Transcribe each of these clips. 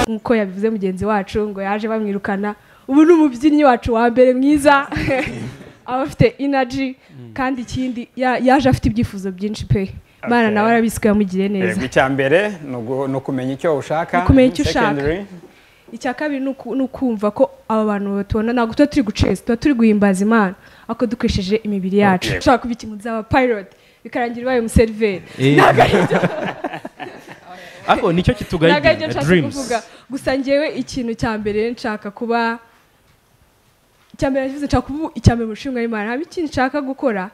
nk'uko yabivuze mugenzi wacu ngo yaje bamwirukana ubu ni umubyinnyi wacu wa mbere mwiza aba afite inaji kandi ikindi ya- yaje afite ibyifuzo byinshi pe Imana nawe arabizi ko yamugiriye neza Yego, icya mbere ni ugu- ni ukumenya icyo ushaka Ni ukumenya icyo ushaka. Secondary, icya kabiri ni uku- ni ukumva ko aba bantu batubona ntabwo tuba turi guceza tuba turi guhimbaza imana ariko dukoresheje imibiri yacu Yego. ushobora kuba ikintu uzaba pilot bikarangira ubaye umuseriveri Eh. ariko nicyo ntabwo aribyo kitugayidira nshaka dreams kuvuga gusa ngewe ikintu cya mbere nshaka kuba icya mbere nakivuze nshaka kuba icya mbere mushinga w'imana haba ikintu nshaka gukora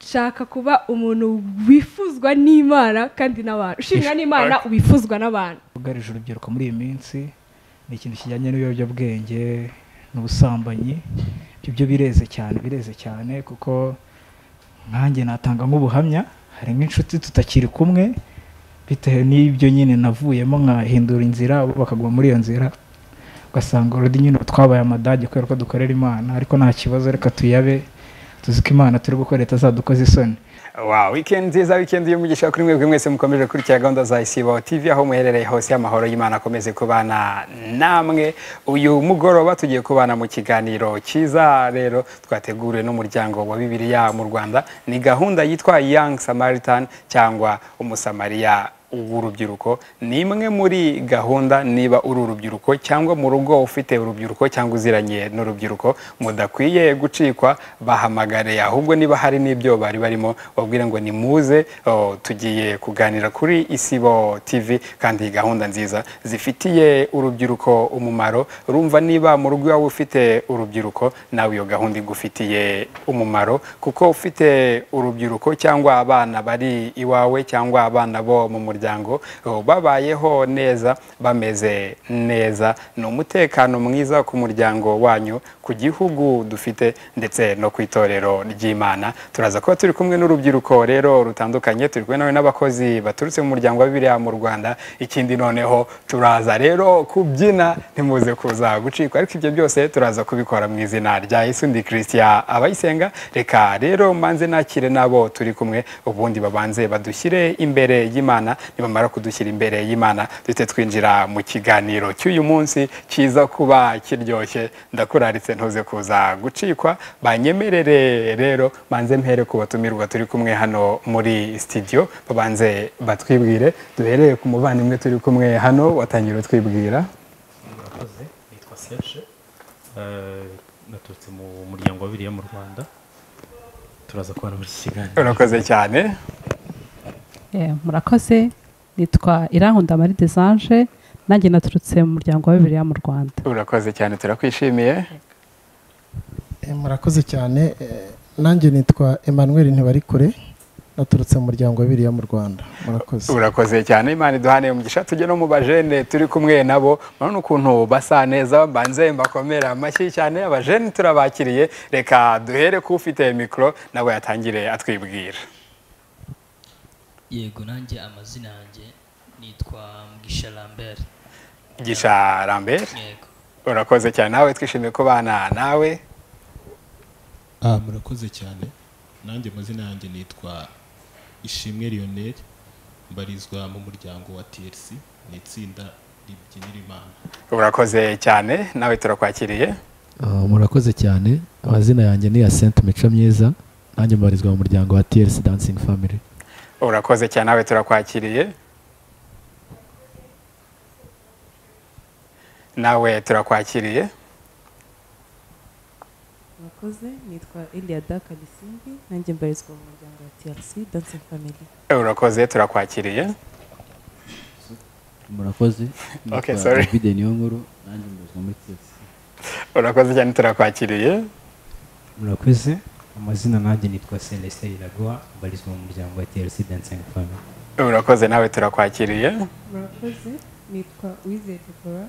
nshaka kuba umuntu wifuzwa n'imana kandi n'abantu ushimwa n'imana wifuzwa n'abantu ugarije urubyiruko muri iyi minsi ni ikintu kijyanye n'ibiyobyabwenge n'ubusambanyi ibyo byo bireze cyane bireze cyane kuko nkanjye natanga nk'ubuhamya hari nk'inshuti tutakiri kumwe bitewe n'ibyo nyine navuyemo nkahindura inzira bo bakagwa muri iyo nzira ugasanga urudi nyine ubu twabaye amadage kubera ko dukorera imana ariko nta kibazo reka tuyabe tuzi ko imana turi gukora itazadukoza isoni Wow, weekend nziza weekend y'umugisha kuri mwebwe mwese mukomeje gukurikira gahunda za Isibo TV aho muherereye hose y'amahoro y'Imana akomeze kubana namwe uyu mugoroba tugiye kubana mu kiganiro cyiza rero twateguriwe n'umuryango wa Bibiliya mu Rwanda ni gahunda yitwa Young Samaritan cyangwa umusamariya w'urubyiruko ni imwe muri gahunda niba uri urubyiruko cyangwa mu rugo ufite urubyiruko cyangwa uziranye n'urubyiruko mudakwiye gucikwa bahamagare ahubwo niba hari n'ibyo bari barimo babwire ngo ni muze oh, tugiye kuganira kuri isibo tv kandi gahunda nziza zifitiye urubyiruko umumaro urumva niba mu rugo iwawe ufite urubyiruko nawe iyo gahunda igufitiye umumaro kuko ufite urubyiruko cyangwa abana bari iwawe cyangwa abana bo mu muryango oh, babayeho neza bameze neza ni umutekano mwiza ku muryango wanyu ku gihugu dufite ndetse no ku itorero ry'imana turaza kuba turi kumwe n'urubyiruko rero rutandukanye turi kumwe nawe n'abakozi baturutse mu muryango wa bibiriya mu rwanda ikindi noneho turaza rero kubyina ntimuze kuza gucikwa ariko ibyo byose turaza kubikora mu izina rya isundi christian abayisenga reka rero manze nakire n'abo turi kumwe ubundi babanze badushyire imbere y'imana nibamara kudushyira imbere y'imana duhite twinjira mu kiganiro cy'uyu munsi kiza kuba kiryoshye ndakuraritse ntuze kuza gucikwa banyemerere rero manze mpere ku batumirwa turi kumwe hano muri studio babanze batwibwire duhereye ku muvandimwe turi kumwe hano watangira utwibwira murakoze nitwa serge Eh, naturutse mu muryango wa biriya mu rwanda turaza kubona muri iki kiganiro urakoze cyane Eh, murakoze nitwa irankunda marie desange nanjye naturutse mu muryango wa bibiliya mu rwanda urakoze cyane turakwishimiye Eh, murakoze cyane Eh, nanjye nitwa emmanuel ntibarikure naturutse mu muryango wa biriya mu rwanda murakoze urakoze cyane imana iduhaneye umugisha tujye no mu bajene turi kumwe nabo murabona ukuntu basa neza mbanze mbakomera amashyi cyane abajene turabakiriye reka duhere ku ufite mikoro nawe yatangire atwibwira yego nanjye amazina yanjye nitwa mugisha lambert gisha rambere yego urakoze cyane nawe twishimiye kubana nawe Ah, murakoze cyane nanjye amazina yanjye nitwa ishimwe lionel mbarizwa mu muryango wa trc ni itsinda ribyinira imana urakoze cyane nawe turakwakiriye Ah, murakoze cyane amazina yanjye ni ya senti mico myiza nanjye mbarizwa mu muryango wa TLC dancing family urakoze cyane nawe turakwakiriye nawe turakwakiriye murakoze nitwa eliada kalisimbi nanjye mbarizwa mu muryango wa trc dancing family urakoze turakwakiriye murakoze Okay, Nitwa sorry. david niyonkuru nanjye mbarizwa muri TLC urakoze cyane turakwakiriye murakoze amazina nanjye nitwa celestin iraguha mbarizwa mu muryango wa trc dancing family urakoze nawe turakwakiriye murakoze nitwa wizeye debora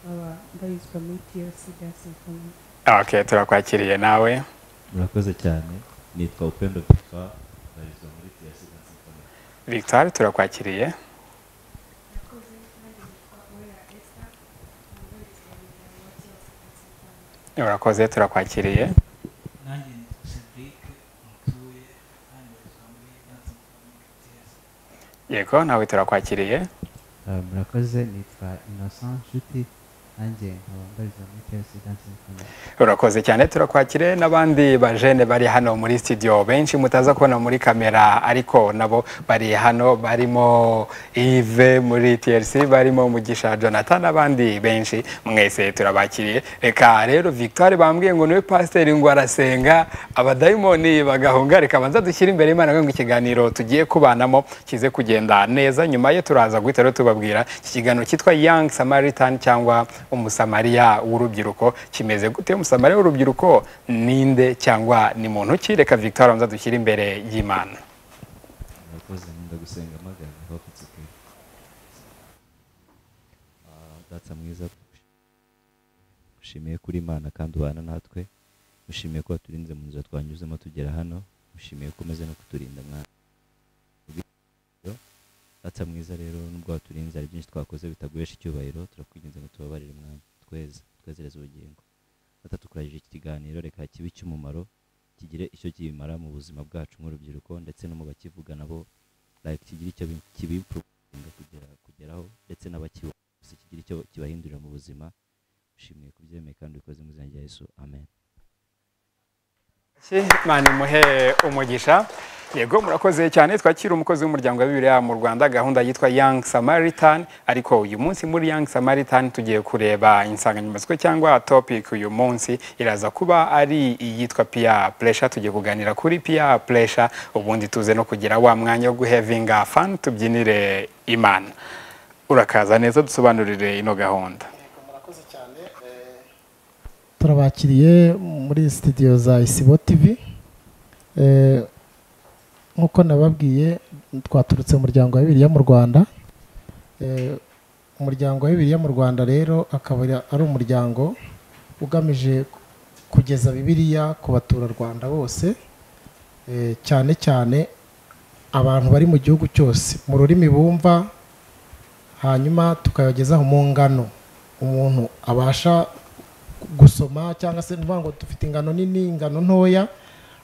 nkaba mbarizwa muri trc dancing family okay turakwakiriye nawe murakoze cyane nitwa upendo victor mbarizwa muri TLC dancing family victoire turakwakiriye urakoze turakwakiriye nanjye nitwa cedric yego nawe turakwakiriye Ah, murakoze nitwa innocent nshuti nanjye nkaba mbarizwa muri tlc dancing family urakoze cyane turakwakire n'abandi bajene bari hano muri studio benshi mutaza kubona muri kamera ariko nabo bari hano barimo Yves muri TLC barimo Mugisha Jonathan n'abandi benshi mwese turabakiriye reka rero Victoire bambwiye ngo niwe pasiteri ngo arasenga abadayimoni bagahunga reka banza dushyire imbere y'Imana kugira ngo ikiganiro tugiye kubanamo kize kugenda neza nyuma ye turaza guhita rero tubabwira iki kiganiro cyitwa Young Samaritan cyangwa umusamariya w'urubyiruko kimeze gute umusamariya w'urubyiruko ninde cyangwa ni muntu ki reka victoire abanza dushyire imbere y'imana murakoze nkunda gusenga amagana hope it's okay Ah, data mwiza mushimiye kuri imana kandi ubana natwe mushimiye ko waturinze mu nzira twanyuzemo tugera hano mushimiye ko umeze no kuturinda mwana data mwiza rero nubwo waturinze hari byinshi twakoze bitaguhesha icyubahiro turakwinginze ngo tubabarire mwana tweze twezereze ubugingo data tukuragije iki kiganiro reka kibe icy'umumaro kigire icyo kibimara mu buzima bwacu nk'urubyiruko ndetse no mu bakivuga nabo like kigire icyo bi- kibipurovinga kugera kugeraho ndetse n'abakibona gusa kigire icyo kibahindurira mu buzima ushimiye kubyemeye kandi ubikoze mu izina rya yesu amen Ki- Imana imuhe umugisha yego murakoze cyane twakira umukozi w'umuryango wa bibiliya mu rwanda gahunda yitwa young samaritan ariko uyu munsi muri young samaritan tugiye kureba insanganyamatsiko cyangwa topic uyu munsi iraza kuba ari iyitwa peer pressure tugiye kuganira kuri peer pressure ubundi tuze no kugira wa mwanya wo guhevinga fan tubyinire imana urakaza neza dusobanurire ino gahunda turabakiriye muri studio za isibo tv Eh, nk'uko nababwiye twaturutse mu muryango wa bibiliya mu rwanda Eh, umuryango wa bibiliya mu rwanda rero akaba ari- ari umuryango ugamije kugeza bibiliya ku baturarwanda bose eh, cyane cyane abantu bari mu gihugu cyose mu rurimi bumva hanyuma tukayagezaho mu ngano umuntu abasha gusoma cyangwa se nuvuga ngo dufite ingano nini ingano ntoya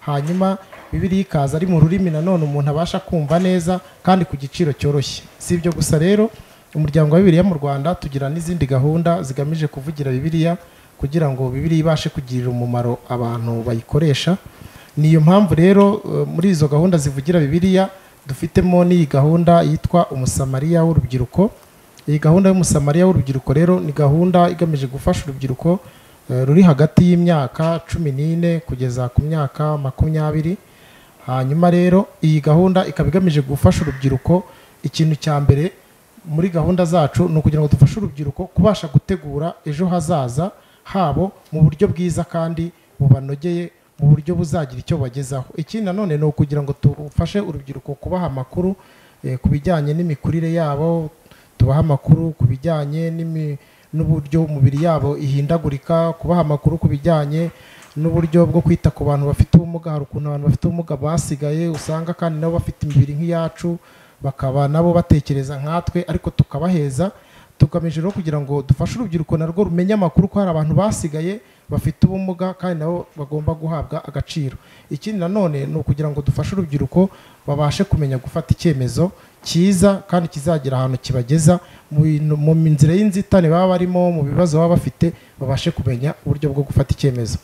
hanyuma bibiriya ikaza ari mu rurimi nanone umuntu abasha kumva neza kandi ku giciro cyoroshye si ibyo gusa rero umuryango wa bibiliya mu rwanda tugira n'izindi gahunda zigamije kuvugira bibiliya kugira ngo bibiliya ibashe kugirira umumaro abantu bayikoresha ni iyo mpamvu rero eh, muri izo gahunda zivugira bibiliya dufitemo n'iyi gahunda yitwa umusamariya w'urubyiruko iyi gahunda y'umusamariya w'urubyiruko rero ni gahunda igamije gufasha urubyiruko eh, ruri hagati y'imyaka cumi n'ine kugeza ku myaka makumyabiri hanyuma rero iyi gahunda ikaba igamije gufasha urubyiruko ikintu cya mbere muri gahunda zacu ni ukugira ngo dufashe urubyiruko kubasha gutegura ejo hazaza habo mu buryo bwiza kandi bubanogeye mu buryo buzagira icyo bagezaho ikindi nanone ni ukugira ngo tufashe urubyiruko kubaha amakuru eh, ku bijyanye n'imikurire yabo tubaha amakuru ku bijyanye n'imi- n'uburyo umubiri yabo ihindagurika kubaha amakuru ku bijyanye n'uburyo bwo kwita ku bantu bafite ubumuga hari ukuntu abantu bafite ubumuga basigaye usanga kandi nabo bafite imibiri nk'iyacu bakaba nabo batekereza nkatwe ariko tukabaheza tugamije rero kugira ngo dufashe urubyiruko narwo rumenye amakuru ko hari abantu basigaye bafite ubumuga kandi nabo bagomba guhabwa agaciro ikindi nanone ni ukugira ngo dufashe urubyiruko babashe kumenya gufata icyemezo cyiza kandi kizagera ahantu kibageza mu bintu- mu nzira y'inzitane baba barimo mu bibazo baba bafite babashe kumenya uburyo bwo gufata icyemezo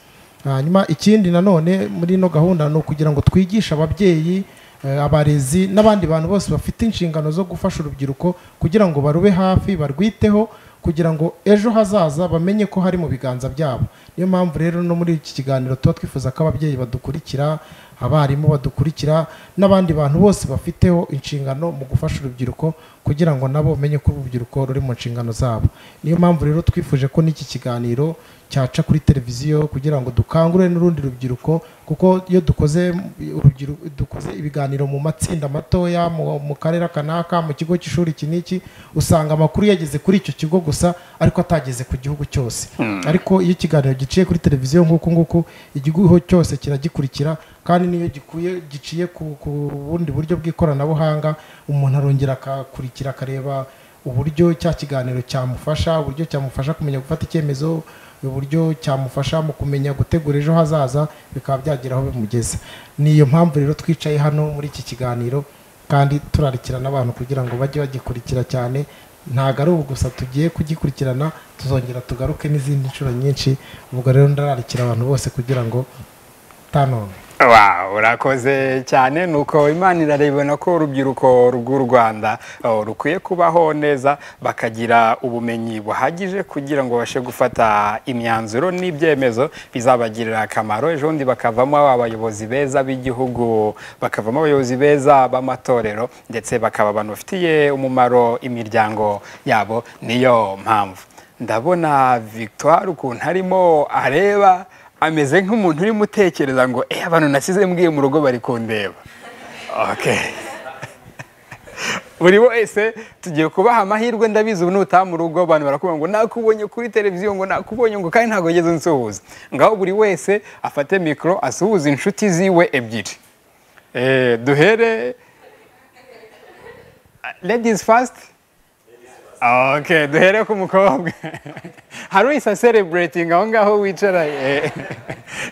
hanyuma ikindi nanone muri ino gahunda ni ukugira ngo twigishe ababyeyi eh, abarezi n'abandi bantu bose bafite inshingano zo gufasha urubyiruko kugira ngo barube hafi barwiteho kugira ngo ejo hazaza bamenye ko hari mu biganza byabo niyo mpamvu rero no muri iki kiganiro tuba twifuza ko ababyeyi badukurikira abarimu badukurikira n'abandi bantu bose bafiteho inshingano mu gufasha urubyiruko kugira ngo nabo bamenye ko urubyiruko ruri mu nshingano zabo niyo mpamvu rero twifuje ko n'iki kiganiro cyaca kuri televiziyo kugira ngo dukangure n'urundi rubyiruko kuko iyo dukoze urubyiru- dukoze ibiganiro mu matsinda matoya mu mu karere aka n'aka mu kigo cy'ishuri iki n'iki usanga amakuru yageze kuri icyo kigo gusa ariko atageze ku gihugu cyose Hmm. ariko iyo ikiganiro giciye kuri televiziyo nk'uku nguku igihugu cyose kiragikurikira kandi n'iyo gikuye giciye ku ku bundi buryo bw'ikoranabuhanga umuntu arongera akakurikira akareba uburyo cya kiganiro cyamufasha uburyo cyamufasha kumenya gufata icyemezo uburyo cyamufasha mu kumenya gutegura ejo hazaza bikaba byagera aho bimugeza ni iyo mpamvu rero twicaye hano muri iki kiganiro kandi turarikirana abantu kugira ngo bajye bagikurikira cyane ntabwo ari ubu gusa tugiye kugikurikirana tuzongera tugaruke n'izindi nshuro nyinshi ubwo rero ndararikira abantu bose kugira ngo tanone Wow, urakoze cyane nuko imana irarebana ko urubyiruko rw'u rwanda oh, rukwiye kubaho neza bakagira ubumenyi buhagije kugira ngo babashe gufata imyanzuro n'ibyemezo bizabagirira akamaro ejo bundi bakavamo abayobozi beza b'igihugu bakavamo abayobozi beza b'amatorero ndetse bakaba abantu bafitiye umumaro imiryango yabo niyo mpamvu ndabona victoire ukuntu arimo areba ameze nk'umuntu urimo utekereza ngo eee abantu nasize mbwiye mu rugo bari kundeba oke buri wese tugiye kubaha amahirwe ndabizi ubu nutaha mu rugo abantu barakubwira ngo nakubonye kuri televiziyo ngo nakubonye ngo kandi ntabwo ngeze nsuhuza ngaho buri wese afate mikoro asuhuza inshuti ziwe ebyiri Eh, duhere ladies first oke duhere ku mukobwa hari uhise sereburetinga aho ngaho wicara eh.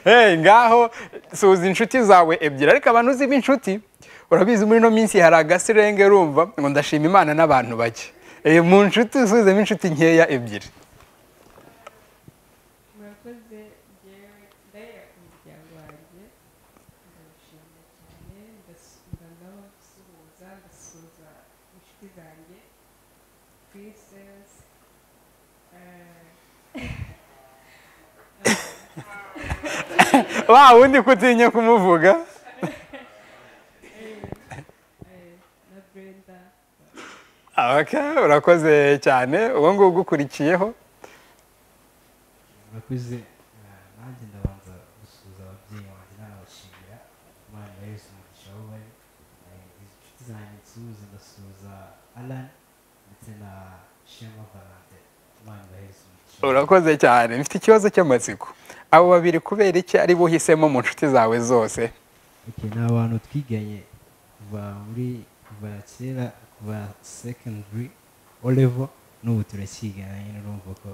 Eh, ngaho suhuza inshuti zawe ebyiri ariko abantu uzi b'inshuti urabizi muri ino minsi hari agasirenge rumva ngo ndashima imana n'abantu bake Eh, mu nshuti usuhuzemo inshuti nkeya ebyiri murakoze njyewe ndahera ku muryango wanjye ndabashimira cyane ndas- ndanaho gusuhuza ndasuhuza inshuti zanjye princess wa wundi kutinya kumuvuga na brenda oke urakoze cyane uwo nguwo ugukurikiyeho murakoze eh, nanjye ndabanza gusuhuza ababyeyi banjye n'abashimira imana ya yesu umugisha aho bari Eh, inshuti zanjye nsuhuza ndasuhuza alan ndetse na shema valentin imana ya yesu umugisha urakoze cyane mfite ikibazo cy'amatsiko abo babiri kubera iki ari bo uhisemo mu nshuti zawe zose Okay, ni abantu twiganye kuva muri kuva kera kuva secondary o level n'ubu turacyigana nyine urumva ko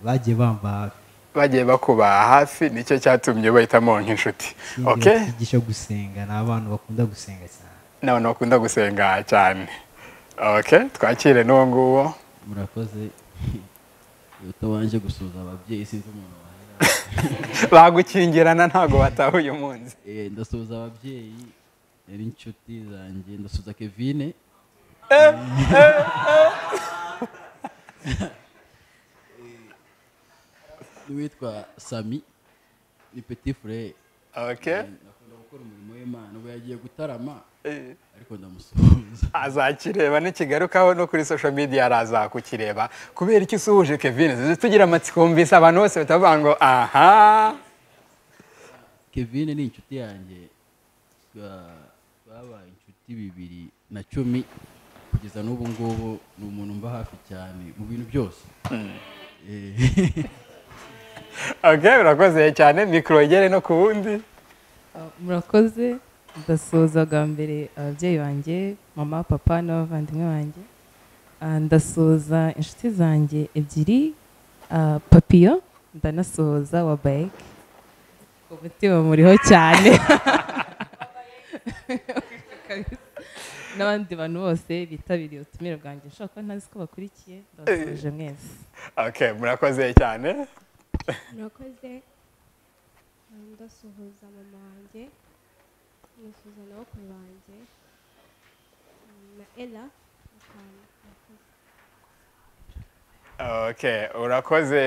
bagiye bamba hafi bagiye bakuba hafi nicyo cyatumye bahitamo nk'inshuti Ikindi oke batwigisha gusenga ni abantu bakunda gusenga cyane n'abantu bakunda gusenga cyane oke twakire n'uwo nguwo murakoze utabanje gusuhuza ababyeyi sinzi umuntu wahera bagukingirana ntabwo bataha uyu munsi Eh, ndasuhuza ababyeyi eh, n'inshuti zanjye ndasuhuza kevine n'uwitwa sami ni petit frere oke akunda gukora umurimo w'imana ubu yagiye gutarama Eh. ariko ndamusuhuza azakireba nikigarukaho no kuri social media araza kukireba kubera icyo usuhuje kevin zizi tugira amatsiko wumvise abantu bose batavuga ngo aha kevine ni inshuti yanjye twa- twabaye inshuti bibiri na cumi kugeza n'ubu ngubu ni umuntu mba hafi cyane mu bintu byose Eh. oke urakoze cyane mikoro igere no ku wundi murakoze ndasuhuza bwa mbere ababyeyi banjye mama papa n'abavandimwe banjye Ah, ndasuhuza inshuti zanjye ebyiri ah, papiyo ndanasuhuza wa bayike umutima muriho cyane n'abandi bantu bose bitabiriye ubutumire bwanjye nshobora kuba ntazi ko bakurikiye ndabasubije mwese oke murakoze cyane murakoze ndasuhuza mama wanjye nisuhuza na bakuru banjye na ella akantu murakoze oke urakoze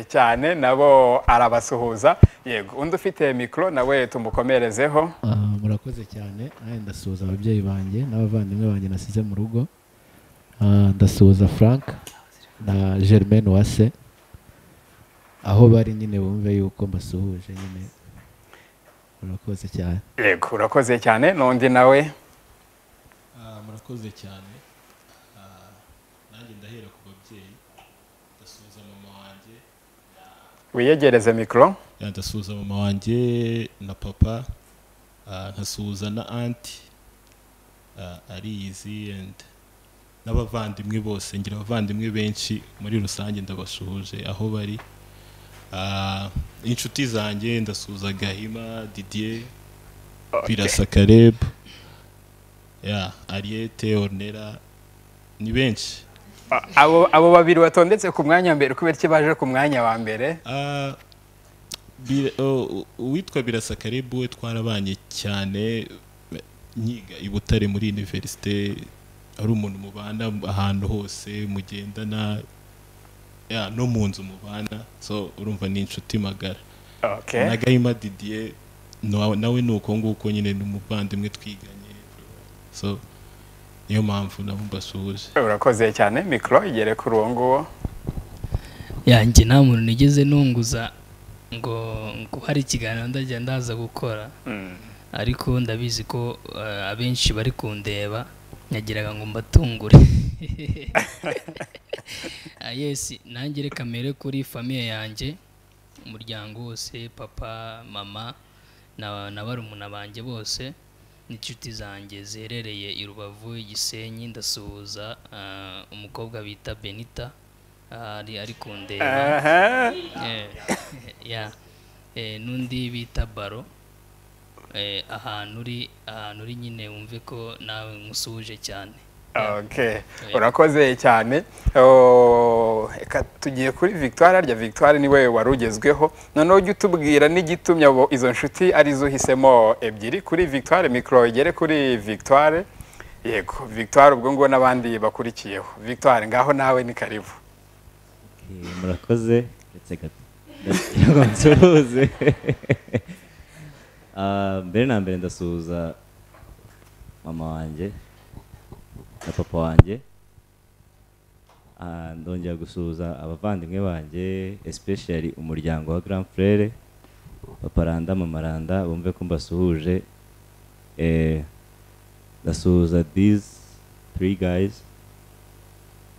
cyane nabo arabasuhuza yego undi ufite mikoro nawe tumukomerezeho Ah, murakoze cyane nawe ndasuhuza ababyeyi banjye n'abavandimwe banjye nasize mu rugo Ah, ndasuhuza frank na germaine wase aho bari nyine bumve yuko mbasuhuje nyine murakoze cyane yego urakoze cyane n'undi nawe Ah, murakoze cyane Ah, nanjye ndahera ku babyeyi ndasuhuza mama wanjye wiyegereze mikoro Yeah, ndasuhuza mama wanjye na papa ah, nkasuhuza na anti ariyizi and n'abavandimwe bose ngira abavandimwe benshi muri rusange ndabasuhuje aho bari Ah, inshuti zanjye ndasuhuza gahima didier birasa karebu ya ariyete onera ni benshi abo abo babiri batondetse ku mwanya wa mbere kubera iki baje ku mwanya wa mbere Ah, Bira- o- o- uwitwa birasa karibu we twarabanye cyane eh, nyiga i butare muri univerisite ari umuntu mubana ahantu hose mugendana ya no mu nzu mubana so urumva ni inshuti magara Okay. na gahima didier nawe nawe ni uko nguko nyine ni umuvandimwe twiganye so niyo mpamvu nabo mbasuhuje urakoze cyane mikoro igere kuri uwo nguwo yanjye nta muntu nigeze nunguza ngo ngo hari ikiganiro ndajya ndaza gukora ariko ndabizi ko eh, abenshi bari kundeba nyagiraga ngo mbatungure Ah, yes nanjye reka mbere kuri famiye yanjye umuryango wose papa mama na na barumuna banjye bose n'inshuti zanjye ziherereye i rubavu igisenyi ndasuhuza ah, umukobwa bita benita ah, ari ari kundeba Aha. Eh, ya Eh, n'undi bita baro Eh, ahantu uri ahantu uri nyine wumve ko nawe nkusuhuje cyane Okay. urakoze cyane Oh, reka tugiye kuri victoire arya victoire ni wowe wari ugezweho noneho ujye utubwira n'igitumye abo izo nshuti arizo uhisemo ebyiri kuri victoire mikoro igere kuri victoire yego victoire ubwo ngubu n'abandi bakurikiyeho victoire ngaho nawe ni karibu Eh, murakoze uretse gato ndagira ngo nsuhuze Ah, mbere na mbere ndasuhuza mama wanjye na papa wanjye Ah, ndongera gusuhuza abavandimwe banjye especially umuryango wa grand frere papa randa mama randa bumve ko mbasuhuje eh, ndasuhuza these three guys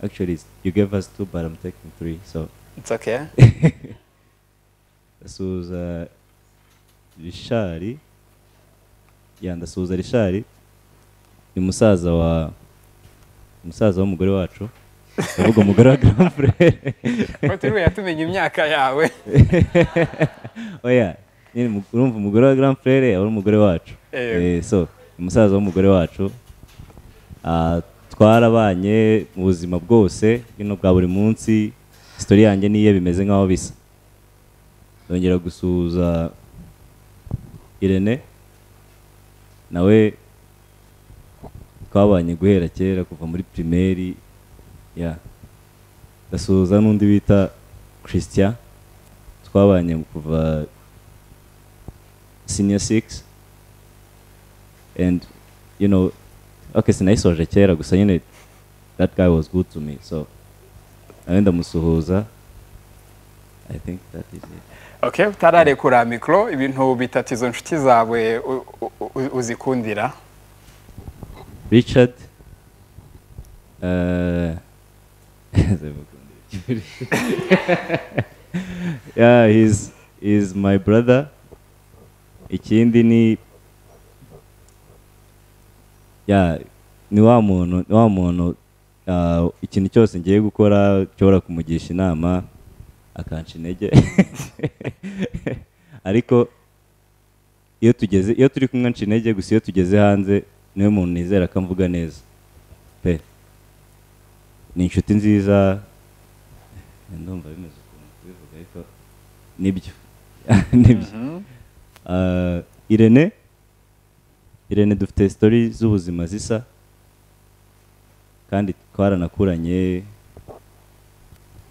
actually it's- you gave us two but i'm taking three so It's okay. ndasuhuza rishari ya ndasuhuza rishari ni musaza wa umusaza w'umugore wacu ndavuga umugore wa grand frere turiwe yatumenya imyaka yawe oya nyine mu- urumva umugore wa grand frere aba ari umugore wacu Yego. Eh, so umusaza w'umugore wacu Ah, twarabanye mu buzima bwose bino bwa buri munsi sitori yanjye niye bimeze nk'aho bisa ndongera gusuhuza irene nawe twabanye guhera kera kuva muri primeri ya ndasuhuza n'undi bita christian twabanye kuva senior six and you know okay sinayisoje kera gusa nyine that guy was good to me so nawe ndamusuhuza i think that is it okay utararekura mikoro ibintu bitatu izo nshuti zawe u- u- u- uzikundira richard eh, yeah he's he's my brother ikindi ni ya ni wa muntu ni wa muntu ah, ikintu cyose ngiye gukora nshobora kumugisha inama akanca intege ariko iyo tugeze iyo turi kumwe nca intege gusa iyo tugeze hanze niwe muntu nizera ko amvuga neza pe ni inshuti nziza ndumva bimeze ukuntu kubivuga ariko nibyo nibyo Ah, irene irene dufite sitori z'ubuzima zisa kandi twaranakuranye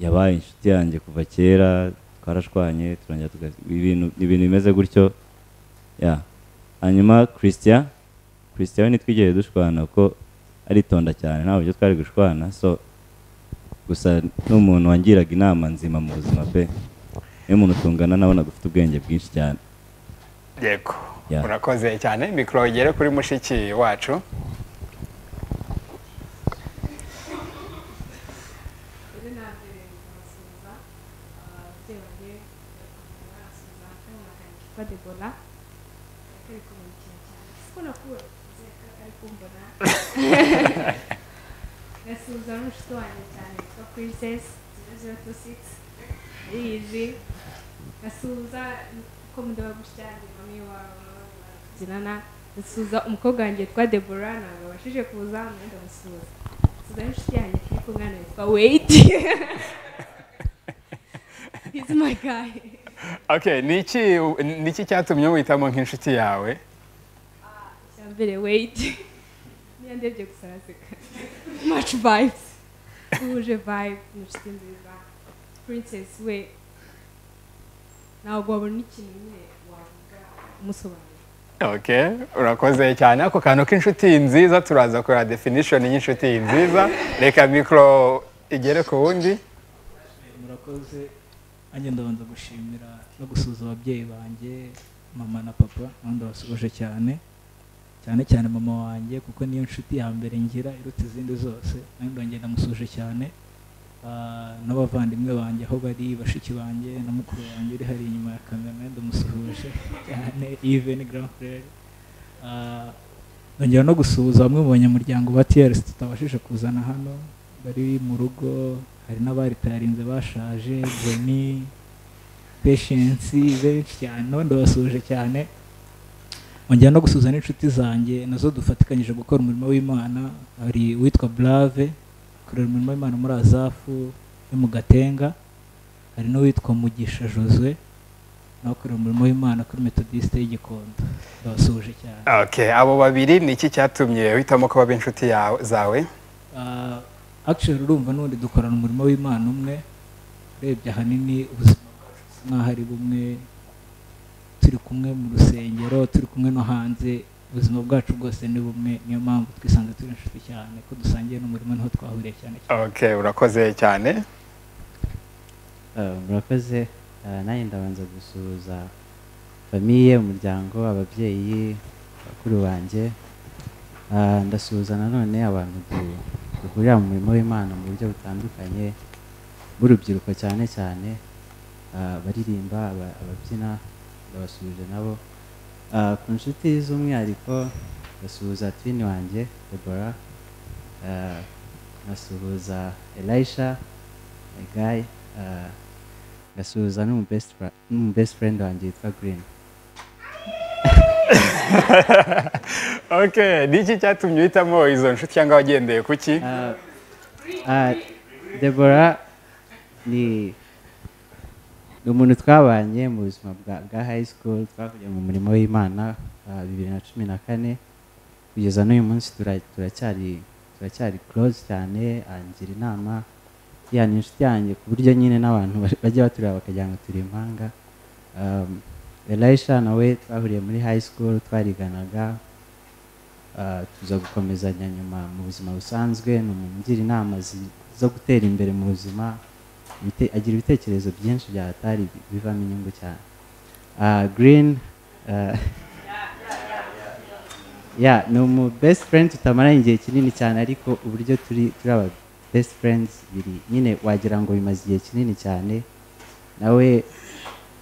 yabaye inshuti yanjye kuva kera twarashwanye turongera tuga ibintu ibintu bimeze gutyo ya hanyuma christian christian we ntitwigere dushwana kuko aritonda cyane ntabwo ibyo twari gushwana so gusa ni umuntu wangiraga inama nzima mu buzima pe niyo umuntu tungana nabonaga ufite ubwenge bwinshi cyane yego Yeah. urakoze cyane mikoro igere kuri mushiki wacu yitwa debora ari kumurikira cyane kuko nakuwe ari kumbona gasuhuza n'umushuti wanjye cyane witwa princess zero zero tu sigisi ariyizi gasuhuza ko mudaba gushyira ni mami wawe babyinana nsuhuza umukobwa wanjye witwa debora ntabwo wabashije kuza hano ndamusuhuza nsuhuza n'inshuti yanjye turi kumwe hano yitwa weyiti hizi magayi okay ni iki ni iki cyatumye witamo nk'inshuti yawe icya mbere weyiti niyo ndebye gusa araseka maci vayibuzi duhuje vayibuzi ni inshuti nziza purinsesi we ntabwo wabona ikintu nyine wavuga umusobanuro okay urakoze cyane ako kantu k'inshuti nziza turaza kureba definition y'inshuti nziza reka mikoro igere ku wundi murakoze nanjye ndabanza gushimira no gusuhuza ababyeyi banjye mama na papa nabo ndabasuhuje cyane cyane cyane mama wanjye kuko niyo nshuti ya mbere ngira iruta izindi zose nawe ndongera ndamusuhuje cyane Ah, n'abavandimwe banjye aho bari bashiki banjye na mukuru wanjye uri hari inyuma ya kamera nawe ndamusuhuje cyane even grand frere Ah, nongera no gusuhuza bamwe mu banyamuryango ba TRS tutabashije kuzana hano bari mu rugo hari n'abari tayarinze bashaje Benny Patience benshi cyane nabo ndabasuhuje cyane ongera no gusuhuza n'inshuti zanjye nazo dufatikanyije gukora umurimo w'imana hari uwitwa Brave kurera umurimo w'imana muri azafu yo mu gatenga hari n'uwitwa mugisha joswe nawe ukorera umurimo w'imana kuri metodisite y'igikondo ndabasuhuje cyane okay abo babiri ni iki cyatumye uhitamo ko baba inshuti yawe zawe Ah, actually urumva n'ubundi dukorana umurimo w'imana umwe urebye ahanini ubuzima bwacu busa nk'aho ari bumwe turi kumwe mu rusengero turi kumwe no hanze ubuzima bwacu bwose ni bumwe niyo mpamvu twisanze turi inshuti cyane ko dusangiye n'umurimo niho twahuriye cyane okay urakoze cyane Ah, murakoze Ah, nanjye ndabanza gusuhuza famiye umuryango ababyeyi bakuru banjye Ah, ndasuhuza nanone abantu du- duhurira mu murimo w'imana mu buryo butandukanye b'urubyiruko cyane cyane Ah, abaririmba aba- ababyina ndabasuhuje nabo Ah, ku nshuti z'umwihariko ndasuhuza twini wanjye debora Ah, nkasuhuza elisha egayi ngasuhuza n'umu best fra- n'umu best friend wanjye yitwa green okay ni iki cyatumye uhitamo izo nshuti cyangwa wagendeye ku ki Ah, debora ni ni umuntu twabanye mu buzima bwa bwa high school twahuye mu murimo w'imana ah, bibiri na cumi na kane kugeza n'uyu munsi tura- turacyari turacyari close cyane angira inama ya ni inshuti yanjye ku buryo nyine n'abantu ba- bajya batureba bakagira ngo turi impanga Um, elisha nawe twahuriye muri high school twariganaga Ah, tuza gukomezanya nyuma mu buzima busanzwe ni umuntu ugira inama zi- zo gutera imbere mu buzima ibite- agira ibitekerezo byinshi byatari bivamo inyungu cyane Ah, green ah, ya ni umu best friend tutamaranye igihe kinini cyane ariko uburyo turi turi aba best friends biri nyine wagira ngo bimaze igihe kinini cyane nawe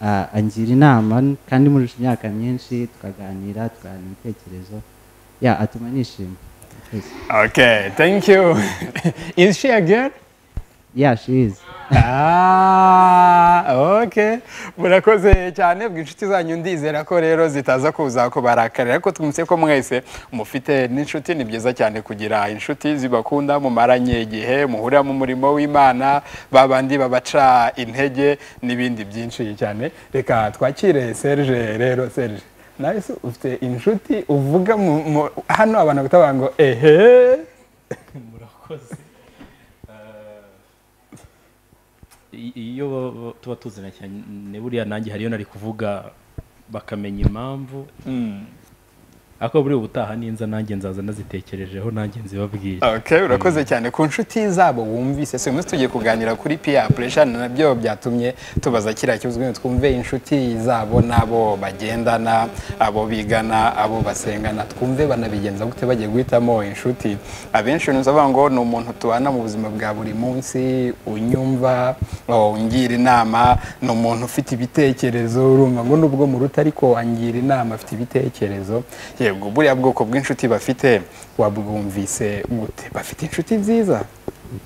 ah, angira inama kandi murusha imyaka myinshi tukaganira tukahana ibitekerezo ya atuma nishima Yes. okay thank you is she a girl yeah she is ah okay murakoze cyane bw'inshuti zanyu ndizera ko rero zitaza kuza kubarakarira ariko twumvise ko mwese mufite n'inshuti ni byiza cyane kugira inshuti zibakunda mumaranye igihe muhurira mu murimo w'imana babandi babaca intege n'ibindi byinshi cyane reka twakire serge rero serge nawe se ufite inshuti uvuga mu- mu- hano abantu bakaba ngo ehe murakoze Eh, i- iyo ba- ba- tuba tuzana cyane buriya nanjye hariyo nari kuvuga bakamenya impamvu ariko buri ubutaha ninza nanjye nzaza nazitekerejeho nanjye nzibabwire Okay, urakoze cyane ku nshuti zabo wumvise si umunsi tugiye kuganira kuri PR pressure nabyo byatumye tubaza kiriya kibazo kugira ngo twumve inshuti zabo n'abo bagendana abo bigana abo basengana twumve banabigenza gute bagiye guhitamo inshuti abenshi ntuzi bavuga ngo ni umuntu tubana mu buzima bwa buri munsi unyumva oh, ungira inama ni umuntu ufite ibitekerezo urumva ngo nubwo muruta ariko angira inama afite ibitekerezo yego buriya bwoko bw'inshuti bafite wabwumvise gute bafite inshuti nziza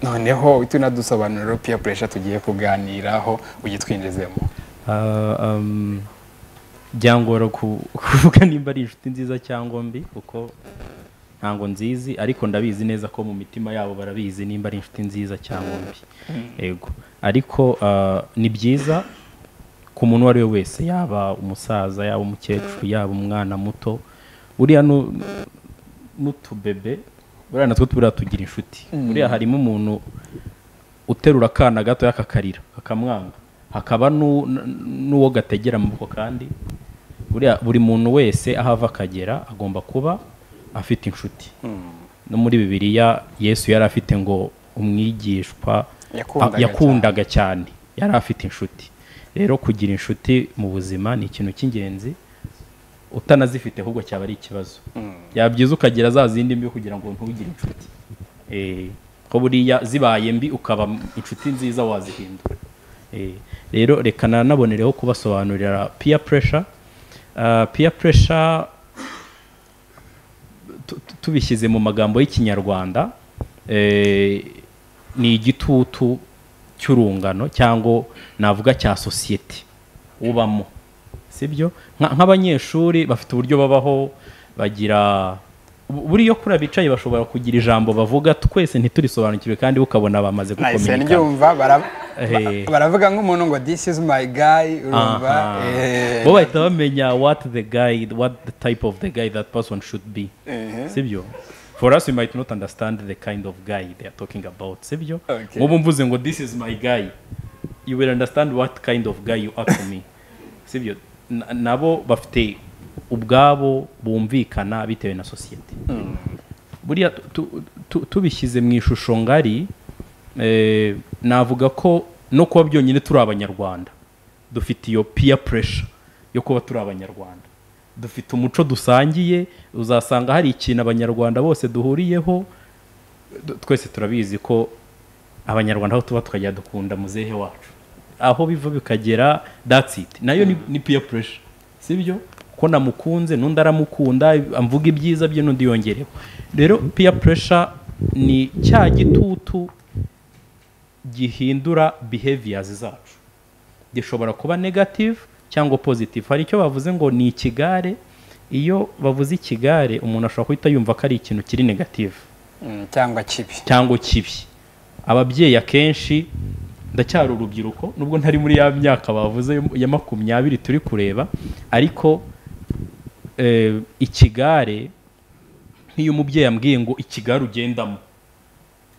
noneho tunadusobanurira peer pressure tugiye kuganiraho ugitwinjizemo Ah, um, byangora ku- kuvuga nimba ari inshuti nziza cyangwa mbi kuko ntabwo nzizi ariko ndabizi neza ko mu mitima yabo barabizi nimba ari inshuti nziza cyangwa mbi Mm. yego ariko ah, ni byiza ku muntu uwo ari we wese yaba umusaza yaba umukecuru yaba umwana muto buriya nu- n'utubebe buriya natwo buriya tugira inshuti Mm. buriya harimo umuntu uterura akana gato akakarira akamwanga hakaba n'u- n- n'uwo gategera amaboko kandi buriya buri muntu wese aho ava akagera agomba kuba afite inshuti Mm. no muri bibiliya yesu yari afite ngo umwigishwa Yakundaga a- yakundaga cyane yari afite inshuti rero kugira inshuti mu buzima ni ikintu cy'ingenzi utanazifite ahubwo cyaba ari ikibazo Mm. yabyiza ukagira za zindi mbi kugira ngo ntugire inshuti Eh, ko buriya zibaye mbi ukaba m- inshuti nziza wazihindura Eh, rero reka nanabonereho kubasobanurira peer pressure Ah, peer pressure tu- tu- tubishyize mu magambo y'ikinyarwanda eh, ni igitutu cy'urungano cyangwa navuga cya sosiyete ubamo sibyo Nka- nk'abanyeshuri bafite uburyo babaho bagira bu- buriya kuri abicaye bashobora kugira ijambo bavuga twese ntiturisobanukiwe kandi ukabona bamaze nahise gukominikana ndyumva bara- Eh. ba- baravuga nk'umuntu ngo this is my guy urumva Aha. eh, bo bahita bamenya what the guy what the type of the guy that person should be Ehe. sibyo for us we might not understand the kind of guy they are talking about sibyo Okay. nk'ubu mvuze ngo this is my guy you will understand what kind of guy you are to me sibyo Na- nabo bafite ubwabo bumvikana bitewe na sosiyete Mm. buriya tu- tu- tu- tubishyize mu ishusho ngari eh, navuga ko no kuba byonyine turi abanyarwanda dufite iyo peer pressure yo kuba turi abanyarwanda dufite umuco dusangiye uzasanga hari ikintu abanyarwanda bose duhuriyeho Du- twese turabizi ko abanyarwanda aho tuba tukajya dukunda muzehe wacu aho biva bikagera that's it nayo ni, ni peer pressure sibyo ko namukunze n'undi aramukunda amvuga ibyiza bye n'undi yongereho rero peer pressure ni cya gitutu gihindura behaviors zacu gishobora kuba negative cyangwa positive hari icyo bavuze ngo ni ikigare iyo bavuze ikigare umuntu ashobora guhita yumva ko ari ikintu kiri negative mm, cyangwa kibi cyangwa kibi ababyeyi akenshi ndacyari urubyiruko nubwo ntari muri ya myaka bavuze yo- ya makumyabiri turi kureba ariko eh, ikigare nk'iyo umubyeyi ambwiye ngo ikigare ugendamo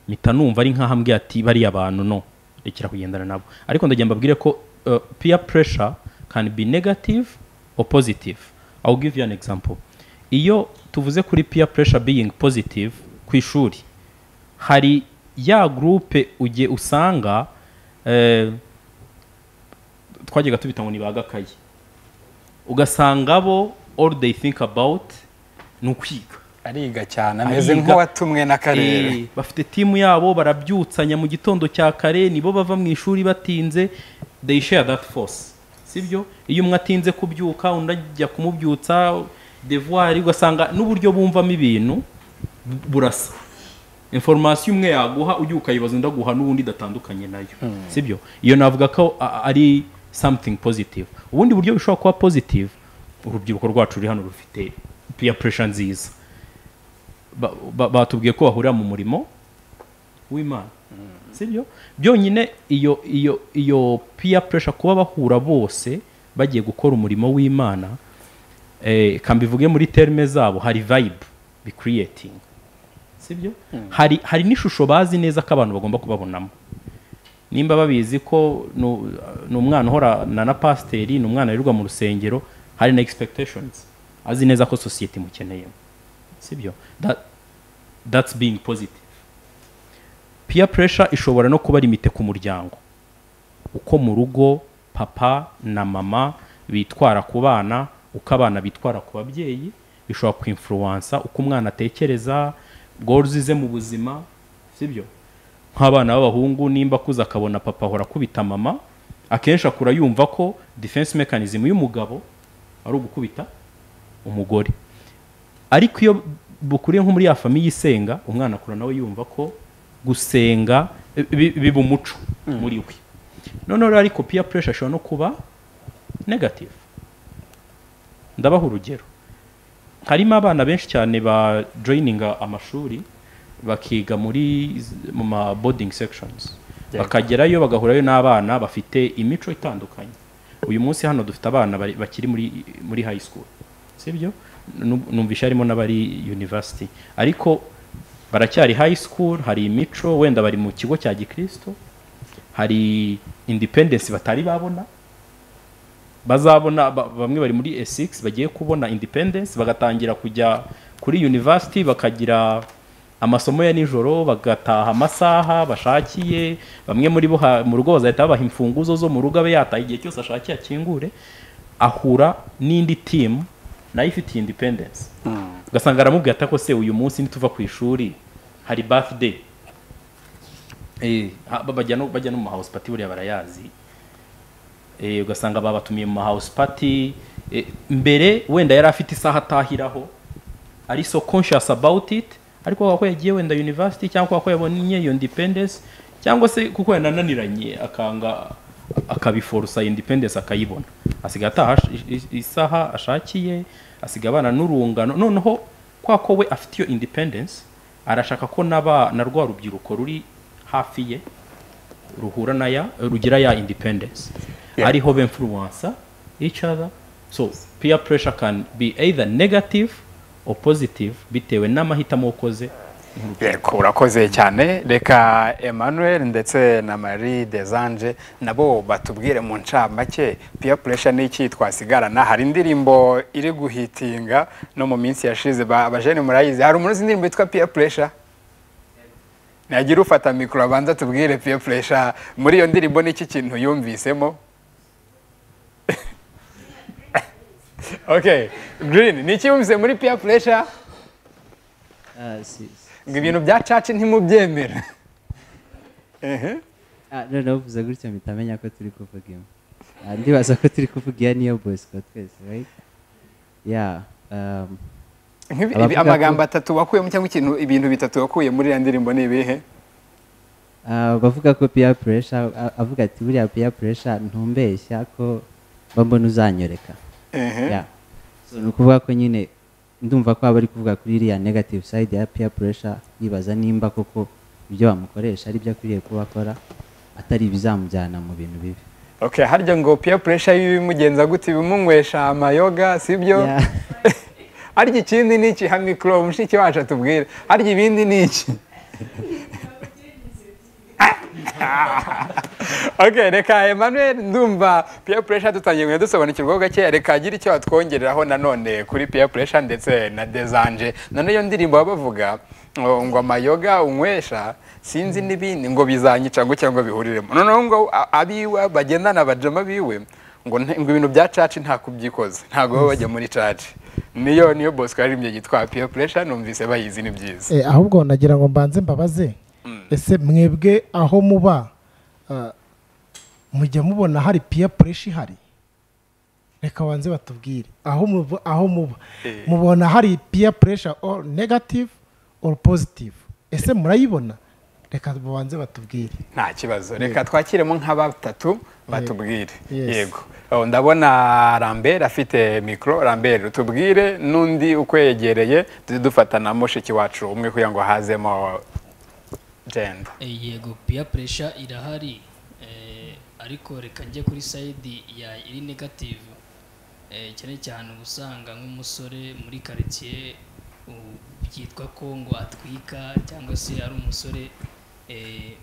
mpita numva ari nk'aho ambwiye ati bariya bantu no rekera kugendana nabo ariko ndagira mbabwire ko uh, peer pressure can be negative or positive I'll give you an example iyo tuvuze kuri peer pressure being positive ku ishuri hari ya groupe ujye usanga eh, twajyaga tubita ngo ni ba gakayi ugasanga bo all they think about ni ukwiga ariga cyane ameze nk'uwatumwe n'akarere. Eh, bafite timu yabo barabyutsanya mu gitondo cya kare nibo bava mu ishuri batinze they share that force sibyo iyo umwe atinze kubyuka undi ajya kumubyutsa devoir ugasanga n'uburyo bumvamo ibintu bu- burasa information umwe yaguha ujya ukayibaza undi aguha n'ubundi idatandukanye nayo Mm. sibyo iyo navuga ko a- ari something positive ubundi buryo bishobora kuba positive urubyiruko rwacu ruri hano rufite peer pressure nziza Ba- ba- batubwiye ko bahurira mu murimo w'imana sibyo byonyine iyo iyo iyo peer pressure kuba bahura bose bagiye gukora umurimo w'imana eh, ka mbivuge muri terme zabo hari vibe bi creating sibyo hari hari n'ishusho bazi neza ko abantu bagomba kubabonamo nimba babizi ko nu- ni umwana uhorana na pasiteri ni umwana wirirwa mu rusengero hari na expectations azi neza ko sosiyete imukeneyemo sibyo That- that's being positive peer pressure ishobora no kuba limite ku muryango uko mu rugo papa na mama bitwara ku bana uko abana bitwara ku babyeyi bishobora kwinfluwansa uko umwana atekereza goals ze mu buzima sibyo nk'abana b'abahungu nimba akuze akabona papa ahora akubita mama akenshi akura yumva ko defense mechanism y'umugabo ari ugukubita umugore ariko iyo bukuriye nko muri ya famiye isenga umwana akura nawe yumva ko gusenga bi- bi- biba umuco muri we noneho rero ariko peer pressure ishobora no kuba negative ndabaha urugero harimo abana benshi cyane ba joyininga amashuri bakiga muri mu ma bodingi sekishonizi bakagerayo bagahurayo n'abana bafite imico itandukanye uyu munsi hano dufite abana bari- bakiri muri muri high school sibyo Nu- numvisha harimo n'abari university ariko baracyari high school hari imico wenda bari mu kigo cya gikristo hari independence batari babona bazabona ba- bamwe bari muri A6 bagiye kubona independence bagatangira kujya kuri university bakagira amasomo ya nijoro bagataha amasaha bashakiye bamwe muri bo ha- mu rugo bazahita babaha imfunguzo zo mu rugo abe yataha igihe cyose ashakiye akingure ahura n'indi timu nayo ifite independence ugasanga aramubwira ati ko se uyu munsi nituva ku ishuri hari birthday Eh, ha- ba- bajya no bajya no mu house party buriya barayazi Eh, ugasanga babatumiye mu house party Eh, mbere wenda yari afite isaha atahiraho ari so conscious about it ariko kubera ko yagiye wenda university cyangwa kubera ko yabonye iyo independence cyangwa se kuko yanananiranye akanga akabiforosa independence akayibona asiga ataha ash- i- i- isaha ashakiye asiga abana n'urungano noneho kwa ko we afite iyo independence arashaka ko naba na rwa rubyiruko ruri hafi ye ruhura na ya rugira ya independence ariho be influencer each other so peer pressure can be either negative or positive bitewe n'amahitamo ukoze yego urakoze cyane reka emmanuel ndetse na marie desanje nabo batubwire mu ncamake peer pressure ni iki twasigarana hari indirimbo iri guhitinga no mu minsi yashize ba- abajene murayizi hari umuntu uzi indirimbo yitwa peer pressure nagira ufata mikoro abanza tubwire peer pressure muri iyo ndirimbo ni iki kintu yumvisemo okay green ni iki yumvise muri peer pressure ngo ibintu bya caca ntimubyemera Ehe. Ah, noneho uvuze gutya mpita amenya ko turi kuvuga imwe Ah, ndibaza ko turi kuvuga iya niyo bosco twese right yeah um, Nk'ibi- ibi- abavuga ko- amagambo atatu wakuyemo cyangwa ikintu ibintu bitatu wakuye muri iriya ndirimbo ni ibihe Ah, bavuga ko peer pressure a- avuga ati buriya peer pressure ntumbeshya ko mbona uzanyoreka Ehe. Yeah. So, ni ukuvuga ko nyine ndumva ko aba ari kuvuga kuri iriya negative side ya peer pressure yibaza nimba koko ibyo bamukoresha ari byo akwiriye kuba akora atari ibizamujyana mu bintu bibi okay harya ngo peer pressure y'ibimugenza gute ibimunywesha amayoga sibyo harya ikindi ni iki ha mikoro mushiki wacu atubwire harya ibindi ni iki okay reka emmanuel ndumva peer pressure dutangiye kugenda dusobanukirwaho gake reka agira icyo watwongereraho nanone kuri peer pressure ndetse na desanje none iyo ndirimbo baba bavuga ngo ngo amayoga unywesha sinzi n'ibindi ngo bizanyica ngo cyangwa bihuriremo noneho ngo a- abiwe bagendana bajama biwe ngo nte- ngo ibintu bya caci nta kubyikoze ntabwo baba bajya muri caci niyo niyo bosco yaririmbye yitwa peer pressure numvise bayizi ni byiza Eh, ahubwo nagira ngo mbanze mbabaze ese mwebwe aho muba ah, mujya mubona hari peer pressure ihari reka banze batubwire aho muba aho muba Eh. mubona hari peer pressure or negative or positive ese murayibona reka banze batubwire nta kibazo reka twakiremo nka batatu batubwire Yes. yego Oh, ndabona rambert afite mikoro rambert utubwire n'undi ukwegereye tujye dufata na mushiki wacu umwe kugira ngo hazemo jenda Eh, yego peer pressure irahari eh, ariko reka njye kuri side ya iri negative eh, cyane cyane uba usanga nk'umusore muri quartier u- byitwa ko ngo atwika cyangwa se ari umusore eh,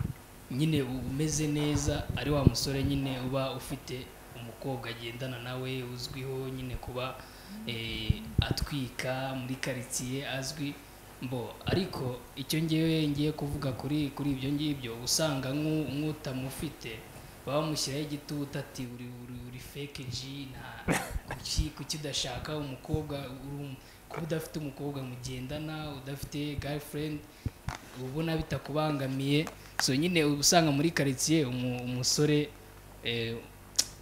nyine u- umeze neza ari wa musore nyine uba ufite umukobwa agendana nawe uzwiho nyine kuba eh, atwika muri quartier azwi mbo ariko icyo ngewe ngiye kuvuga kuri kuri ibyo ngibyo usanga nk'u- nk'utamufite baba bamushyiraho igitutu ati uri uri uri feke ji nta kuki kuki udashaka umukobwa uri um- kuba udafite umukobwa mugendana udafite girlfriend uba ubona bitakubangamiye so nyine uba usanga muri quartier umu- umusore eh,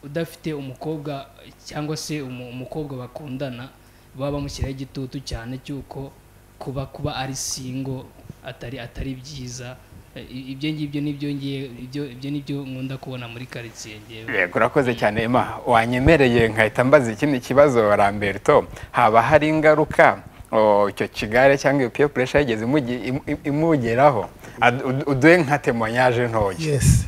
udafite umukobwa cyangwa se umu- umukobwa bakundana baba bamushyiraho igitutu cyane cy'uko kuba kuba ari singo atari atari byiza Eh, i- ibyo ngibyo nibyo ngiye ibyo ibyo nibyo nkunda kubona muri karitsiye ngewe yego urakoze cyane ma wanyemereye nkahita mbaza ikindi kibazo ramberto haba hari ingaruka o, icyo kigare cyangwa iyo peer pressure yigeze imugi- im- im- imugeraho Ad- ud- uduhe nka temoyage ntoya yes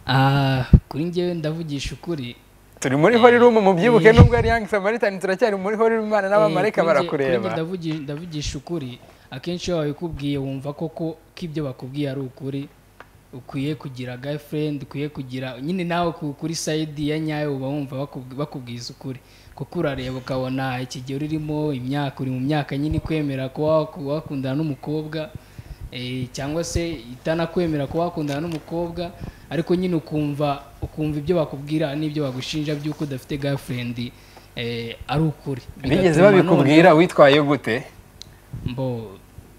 Ah, kuri ngewe ndavugisha ukuri turi muri horirumu mubyibuke Eh. nubwo ari yangi samaritani turacyari muri horirumu imana n'abamarayika Eh, kuri nge- kuri nge barakureba ndavugi- ndavugisha ukuri akenshi iyo babikubwiye wumva koko ko ibyo bakubwiye ari ukuri ukwiye kugira girlfriend ukwiye kugira nyine nawe ku- kuri side ya nyayo uba wumva bakubwi- bakubwiza ukuri kuko urareba ukabona ikigero urimo imyaka uri mu myaka nyine ikwemera kuba waku- wakundana n'umukobwa eh, cyangwa se itanakwemera kuba wakundana n'umukobwa ariko nyine ukumva ukumva ibyo bakubwira n'ibyo bagushinja by'uko udafite girlfriend eh, ari ukuri bigeze Bigatuma babikubwira noneho- witwaye gute mbo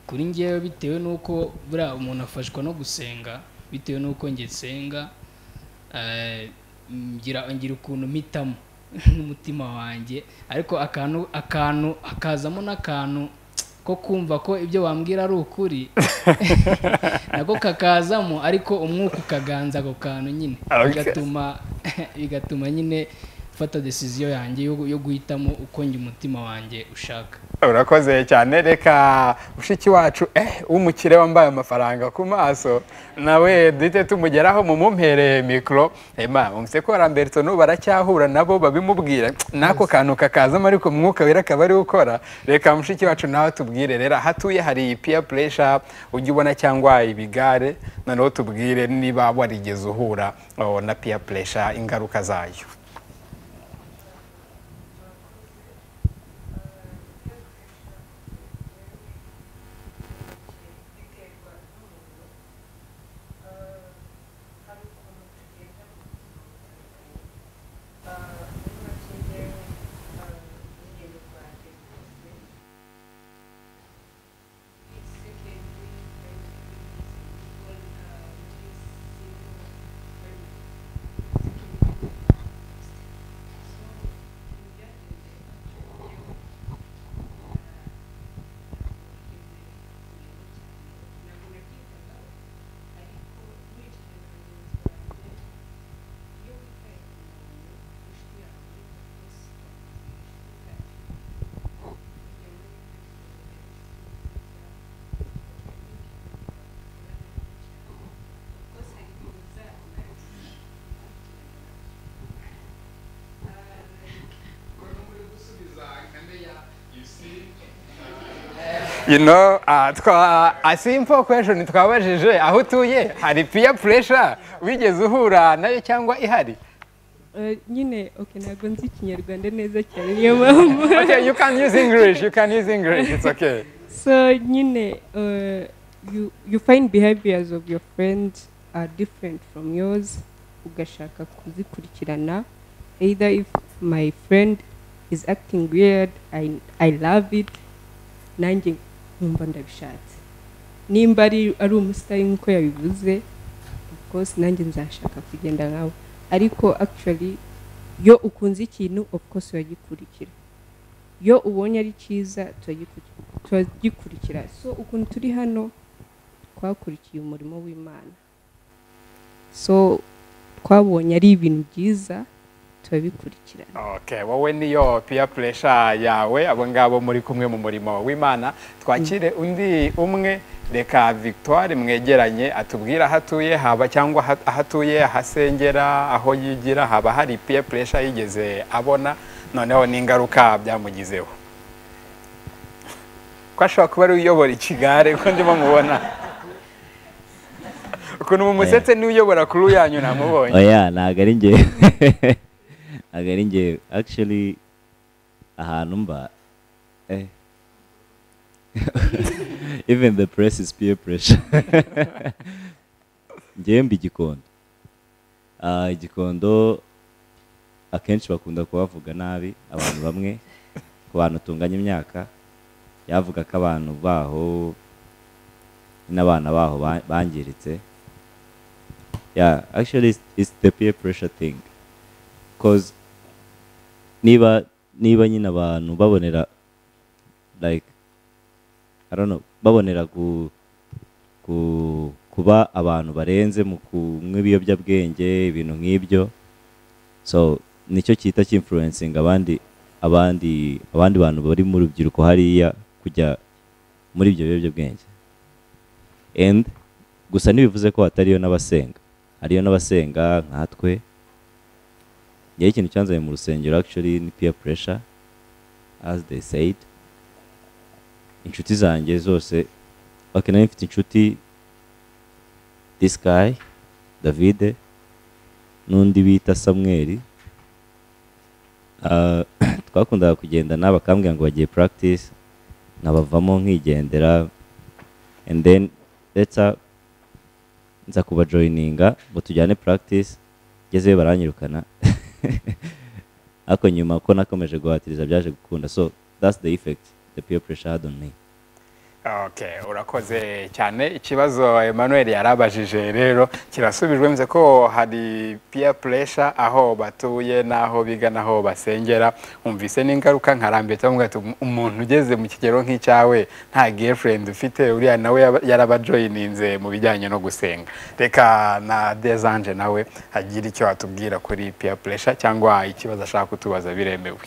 kuri ngewe bitewe n'uko buriya umuntu afashwa no gusenga bitewe n'uko njye nsenga eh, ngira ngira ukuntu mpitamo n'umutima wanjye ariko akantu akantu akazamo n'akantu ko kumva ko ibyo wambwira ari ukuri nako kakazamo ariko umwuka ukaganza ako kantu nyine Okay. bigatuma bigatuma nyine mfata decision yanjye yo, yo guhitamo uko njye umutima wanjye ushaka urakoze cyane reka mushiki wacu eh w'umukire wambaye amafaranga ku maso nawe duhite tumugeraho mumumpereye mikoro ema mumvise ko ramberto n'ubu baracyahura nabo babimubwira n'ako kantu kakazamo ariko umwuka wera akaba ari ukora reka mushiki wacu nawe tubwire rero ahatuye hari iyi peer pressure ujya ubona cyangwa ibigare noneho tubwire niba warigeze uhura oh, na peer pressure ingaruka zayo you know uh, twa a simple question twabajije aho utuye hari peer pressure wigeze uhura nayo cyangwa ihari Eh, nyine okay ntabwo nzi ikinyarwanda neza cyane niyo mpamvu okay you can use english you can use english it's okay so nyine uh, you, you find behaviors of your friends are different from yours ugashaka kuzikurikirana either if my friend is acting weird i, I love it nanjye nkumva ndabishatse nimba ari ari umusitari nk'uko yabivuze of course nanjye nzashaka kugenda nkawe ariko actually iyo ukunze ikintu of course uragikurikira iyo ubonye ari cyiza turagikurikira turagikurikira so ukuntu turi hano twakurikiye umurimo w'imana so twabonye ari ibintu byiza turabikurikira okay wowe niyo peer pressure yawe abo ngabo muri kumwe mu murimo w'imana twakire undi umwe reka victoire mwegeranye atubwire aho atuye haba cyangwa aha- aho atuye ahasengera aho yigira haba hari peer pressure yigeze abona noneho n'ingaruka byamugizeho ko ashobora kuba ari uyobora ikigare ko ndimo mubona ukuntu mumusetse n'uyobora kuri uyanyu namubonye oya ntabwo ari njye ntabwo ari njye actually ahantu mba eh. even the press is peer pressure njyewe mba igikondo Ah, igikondo akenshi bakunda kubavuga nabi abantu bamwe ku bantu tunganya imyaka yavuga ko abantu baho n'abana baho ba- bangiritse yeah actually it's, it's the peer pressure thing because niba niba nyine abantu babonera like i don't know babonera ku ku kuba abantu barenze mu kunywa ibiyobyabwenge ibintu nk'ibyo so nicyo cyita cy'influencinga abandi abandi abandi bantu bari mu rubyiruko hariya kujya muri ibyo biyobyabwenge and gusa ntibivuze ko hatariyo n'abasenga hariyo n'abasenga nkatwe ngewe ikintu cyanzanye mu rusengero actually ni peer pressure as they said inshuti zanjye zose okay nari mfite inshuti this guy David n'undi bita Samuel Ah, twakundaga kugendana bakambwira ngo bagiye practice nkabavamo nkigendera and then later nza kubajoyininga ngo tujyane practice ngezeyo baranyirukana ariko nyuma ko nakomeje guhatiriza byaje gukunda so that's the effect the peer pressure had on me Okay, urakoze cyane ikibazo Emmanuel yarabajije rero kirasubijwe mze ko hari peer pressure aho batuye n'aho biga n'aho basengera umvise n'ingaruka nkarambiye cyangwa ati umuntu ugeze mu kigero nk'icyawe nta girlfriend ufite uriya nawe yaba- yarabajoyininze mu bijyanye no gusenga reka na Desanje nawe agira icyo atubwira kuri peer pressure cyangwa ikibazo ashaka kutubaza biremewe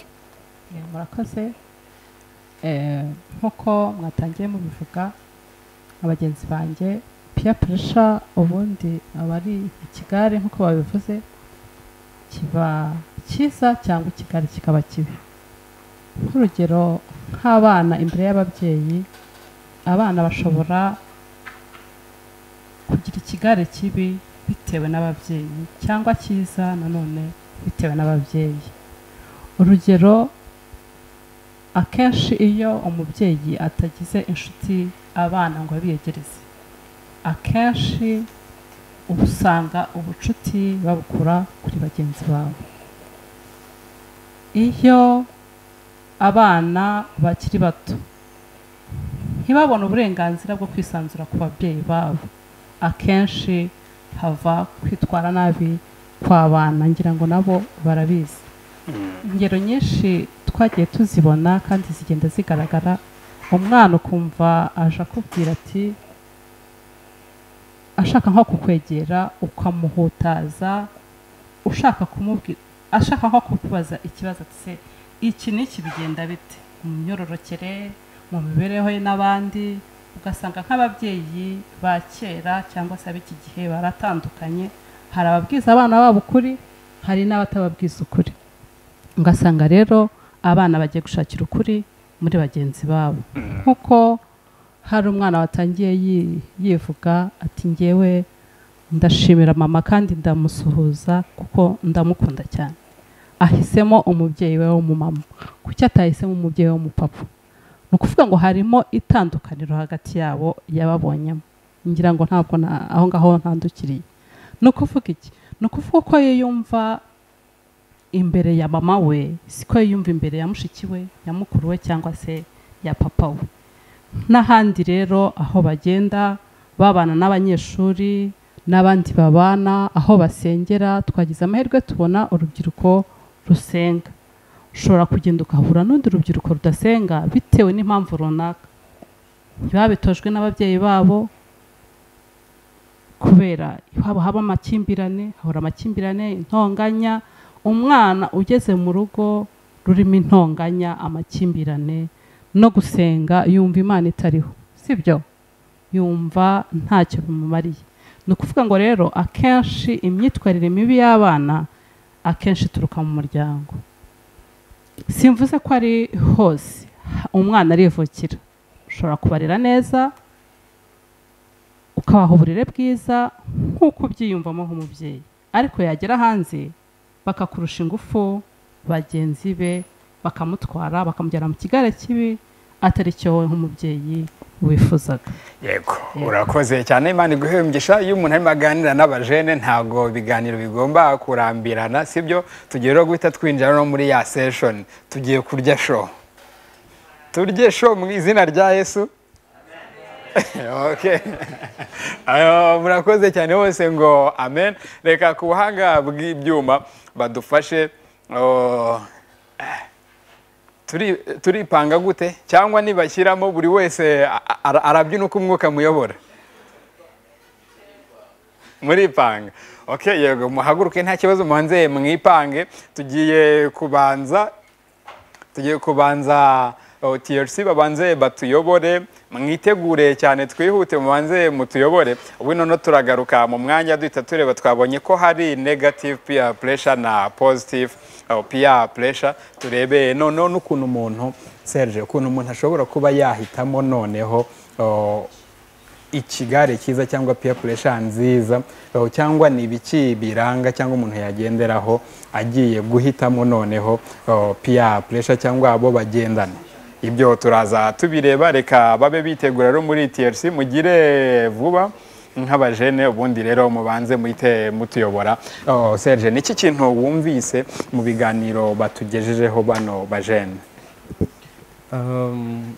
Eh, murakoze Eh, nk'uko mwatangiye mubivuga abagenzi banjye peer pressure ubundi abari ikigare nk'uko babivuze kiba cyiza cyangwa ikigare kikaba kibi nk'urugero nk'abana imbere y'ababyeyi abana bashobora kugira ikigare kibi bitewe n'ababyeyi cyangwa cyiza nanone bitewe n'ababyeyi urugero akenshi iyo umubyeyi atagize inshuti abana ngo abiyegereze akenshi uba usanga ubucuti babukura kuri bagenzi babo iyo abana bakiri bato ntibabone uburenganzira bwo kwisanzura ku babyeyi babo akenshi hava kwitwara nabi kw'abana ngira ngo nabo barabizi ingero nyinshi twagiye tuzibona kandi zigenda zigaragara umwana ukumva aje akubwira ati ashaka nko kukwegera ukamuhutaza ushaka kumubwira ashaka nko kukubaza ikibazo ati se iki n'iki bigenda bite mu myororokere mu mibereho ye n'abandi ugasanga nk'ababyeyi ba kera cyangwa se ab'iki gihe baratandukanye hari ababwiza abana babo ukuri hari n'abatababwiza ukuri ugasanga rero abana bagiye gushakira ukuri muri bagenzi babo nk'uko hari umwana watangiye yi- yivuga ati ngewe ndashimira mama kandi ndamusuhuza kuko ndamukunda cyane ahisemo umubyeyi we w'umumama kuki atahisemo umubyeyi we w'umupapa ni ukuvuga ngo harimo itandukaniro hagati yabo yababonyemo ngira ngo ntabwo na- aho ngaho ntandukiriye ni ukuvuga iki ni ukuvuga ko yiyumva imbere ya mama we siko yiyumva imbere ya mushiki we ya mukuru we cyangwa se ya papa we n'ahandi rero aho bagenda babana n'abanyeshuri n'abandi babana aho basengera twagize amahirwe tubona urubyiruko rusenga ushobora kugenda ukahura n'undi rubyiruko rudasenga bitewe n'impamvu runaka ntibabitojwe n'ababyeyi babo kubera haba haba amakimbirane hahora amakimbirane intonganya umwana ugeze mu rugo rurimo intonganya amakimbirane no gusenga yumva imana itariho sibyo yumva ntacyo bimumariye ni ukuvuga ngo rero akenshi imyitwarire mibi y'abana akenshi ituruka mu muryango simvuze ko ari hose umwana arivukira ushobora kubarera neza ukabaha uburere bwiza nk'uko ubyiyumvamo nk'umubyeyi ariko yagera hanze bakakurusha ingufu bagenzi be bakamutwara bakamujyana mu kigare kibi atari cyo wowe nk'umubyeyi wifuzaga yego urakoze cyane imana iguhe umugisha iyo umuntu arimo aganira n'abajene ntabwo ibiganiro bigomba kurambirana sibyo tugiye rero guhita twinjira no muri ya seshoni tugiye kurya sho turye sho mu izina rya yesu Okay. Ayo, murakoze cyane bose ngo amen reka ku buhanga bw'ibyuma badufashe oh, turi- turipanga gute cyangwa nibashyiramo buri wese a- a- arabyina uko umwuka amuyobora muripanga oke yego muhaguruke nta kibazo muhanze mwipange tugiye kubanza tugiye kubanza oh, TRC babanze batuyobore mwitegure cyane twihute mubanze mutuyobore ubu noneho turagaruka mu mwanya duhita tureba twabonye ko hari negative peer pressure na positive oh, peer pressure turebe noneho n'ukuntu umuntu Serge ukuntu umuntu ashobora kuba yahitamo noneho oh, ikigare cyiza cyangwa peer pressure nziza aho cyangwa ni ibiki biranga cyangwa umuntu yagenderaho agiye guhitamo noneho aho, peer pressure cyangwa abo bagendana ibyo turaza tubireba reka babe bitegura rero muri TRC mugire vuba nk'abajene ubundi rero mubanze muhite mutuyobora aho, Serge niki kintu wumvise mu biganiro batugejejeho bano bajene Um,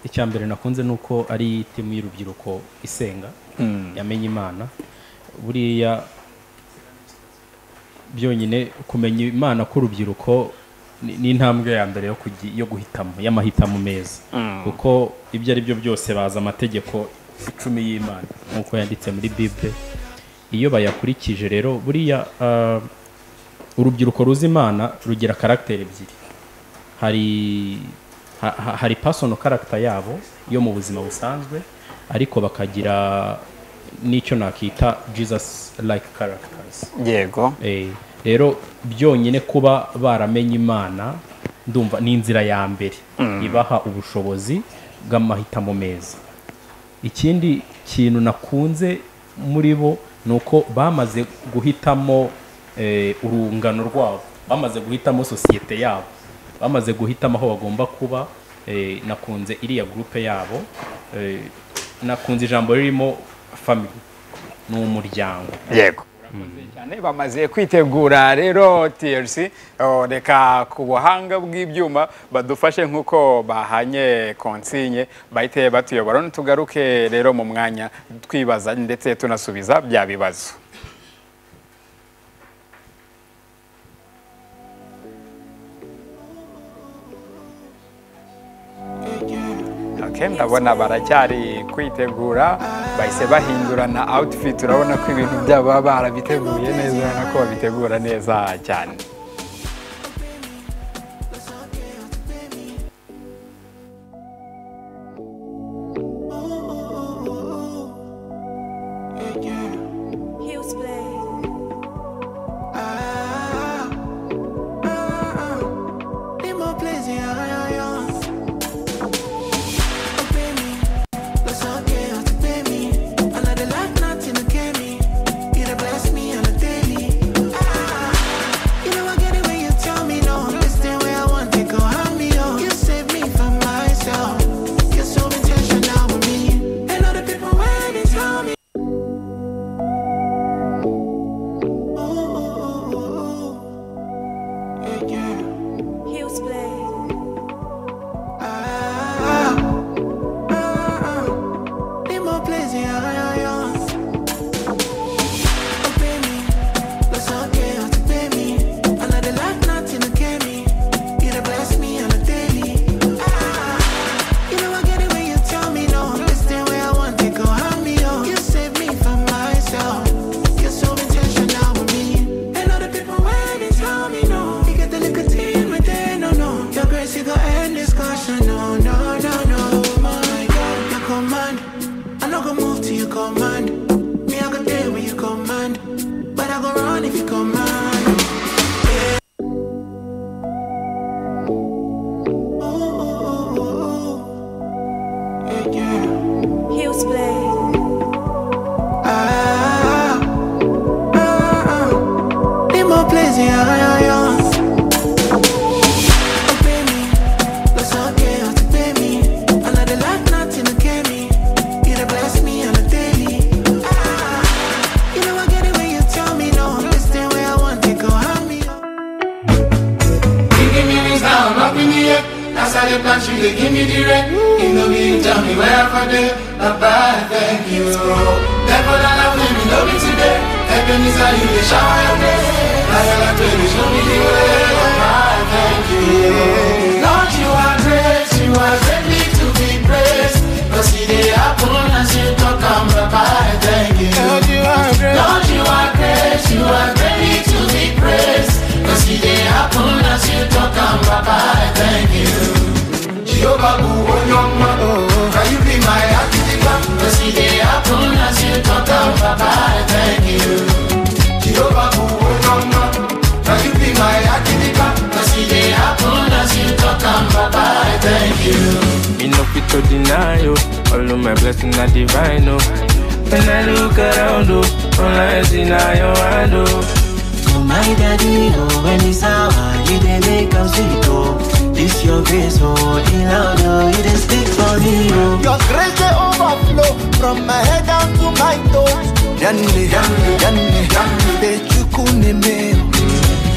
icya mbere nakunze ni uko ari timu y'urubyiruko isenga yamenye imana buriya byonyine kumenya imana k'urubyiruko ni- ni intambwe ya mbere yo kugi- yo guhitamo y'amahitamo meza Mm. kuko ibyo ari byo byose baza amategeko icumi y'imana nk'uko yanditse muri bible iyo bayakurikije rero buriya ah, urubyiruko ruzi imana rugira karagiteri ebyiri hari ha- ha- hari personal character yabo yo mu buzima busanzwe ariko bakagira n'icyo nakita jesus like characters yego Eh, rero byonyine kuba baramenye imana ndumva ni inzira ya mbere Mm. ibaha ubushobozi bw'amahitamo meza ikindi kintu nakunze muri bo ni uko bamaze guhitamo eh, urungano rwabo bamaze guhitamo sosiyete yabo bamaze guhitamo aho bagomba kuba eh, nakunze iriya gurupe yabo eh, nakunze ijambo ririmo family ni umuryango yego cyane bamaze kwitegura rero TRC oh, reka ku buhanga bw'ibyuma badufashe nk'uko bahanye konsinye bahite batuyobora tugaruke rero mu mwanya twibaza ndetse tunasubiza bya bibazo Okay, ndabona baracyari kwitegura bahise bahindurana outfit urabona ko ibintu byabo baba barabiteguye neza urabona ko babitegura neza cyane Command me, I go there when you command, but I go run if you command. Heels play. Ah, ah, ah. Need more plays, yeah, yeah, yeah. Oh, baby, that's okay, oh, baby. Another life, nothing to get me. You done bless me on a daily. Ah, you know I get it when you tell me no. This thing where I want to go, hand me up. You give me this down, up in the air. That's how they plant you, they give me the red. In the wind, tell me where I'm from there. Bye-bye, thank you. Therefore, that I will be love you today. Heaven is how you, they shower your grace. I am a baby, show me the way. Bye-bye, thank you. Lord, you are great, you are greatly to be praised. Cause see the happen as you talk, I'm bye-bye, thank you. Lord, you are great. deny you. All of my blessings are divine, oh. When I look around, oh, all I see now your hand, oh. To my daddy, oh, when it's our you dey make am sweet, oh. This your grace, oh, he loud, oh, you dey speak for me, oh. Your grace they overflow from my head down to my toes. Yanni, yanni, yanni, yanni, they chukune me.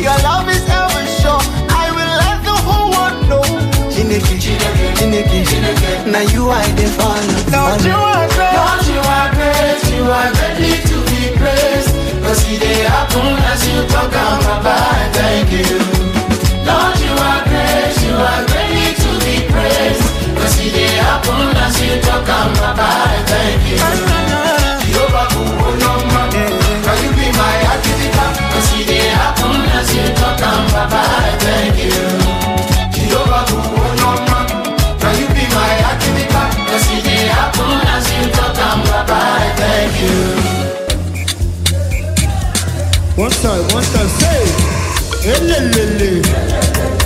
Your love is ever sure. I will let the whole world know. Chineke, Chineke, Chineke, now you I dey follow. Lord, you are great. Lord, you are great. You are greatly to be praised. Cause it dey happen as you talk am about. Thank you. Lord, you are great. You are greatly to be praised. Cause it dey happen as you talk am about. Thank you. Jehovah, who own all my- Can you be my artificer? Cause it dey happen as you talk am about. Thank you. Jehovah, who own all my- Can you be my artificer? Cause it dey happen as you talk am about. Thank you. One time, one time, say. Hey, le, le,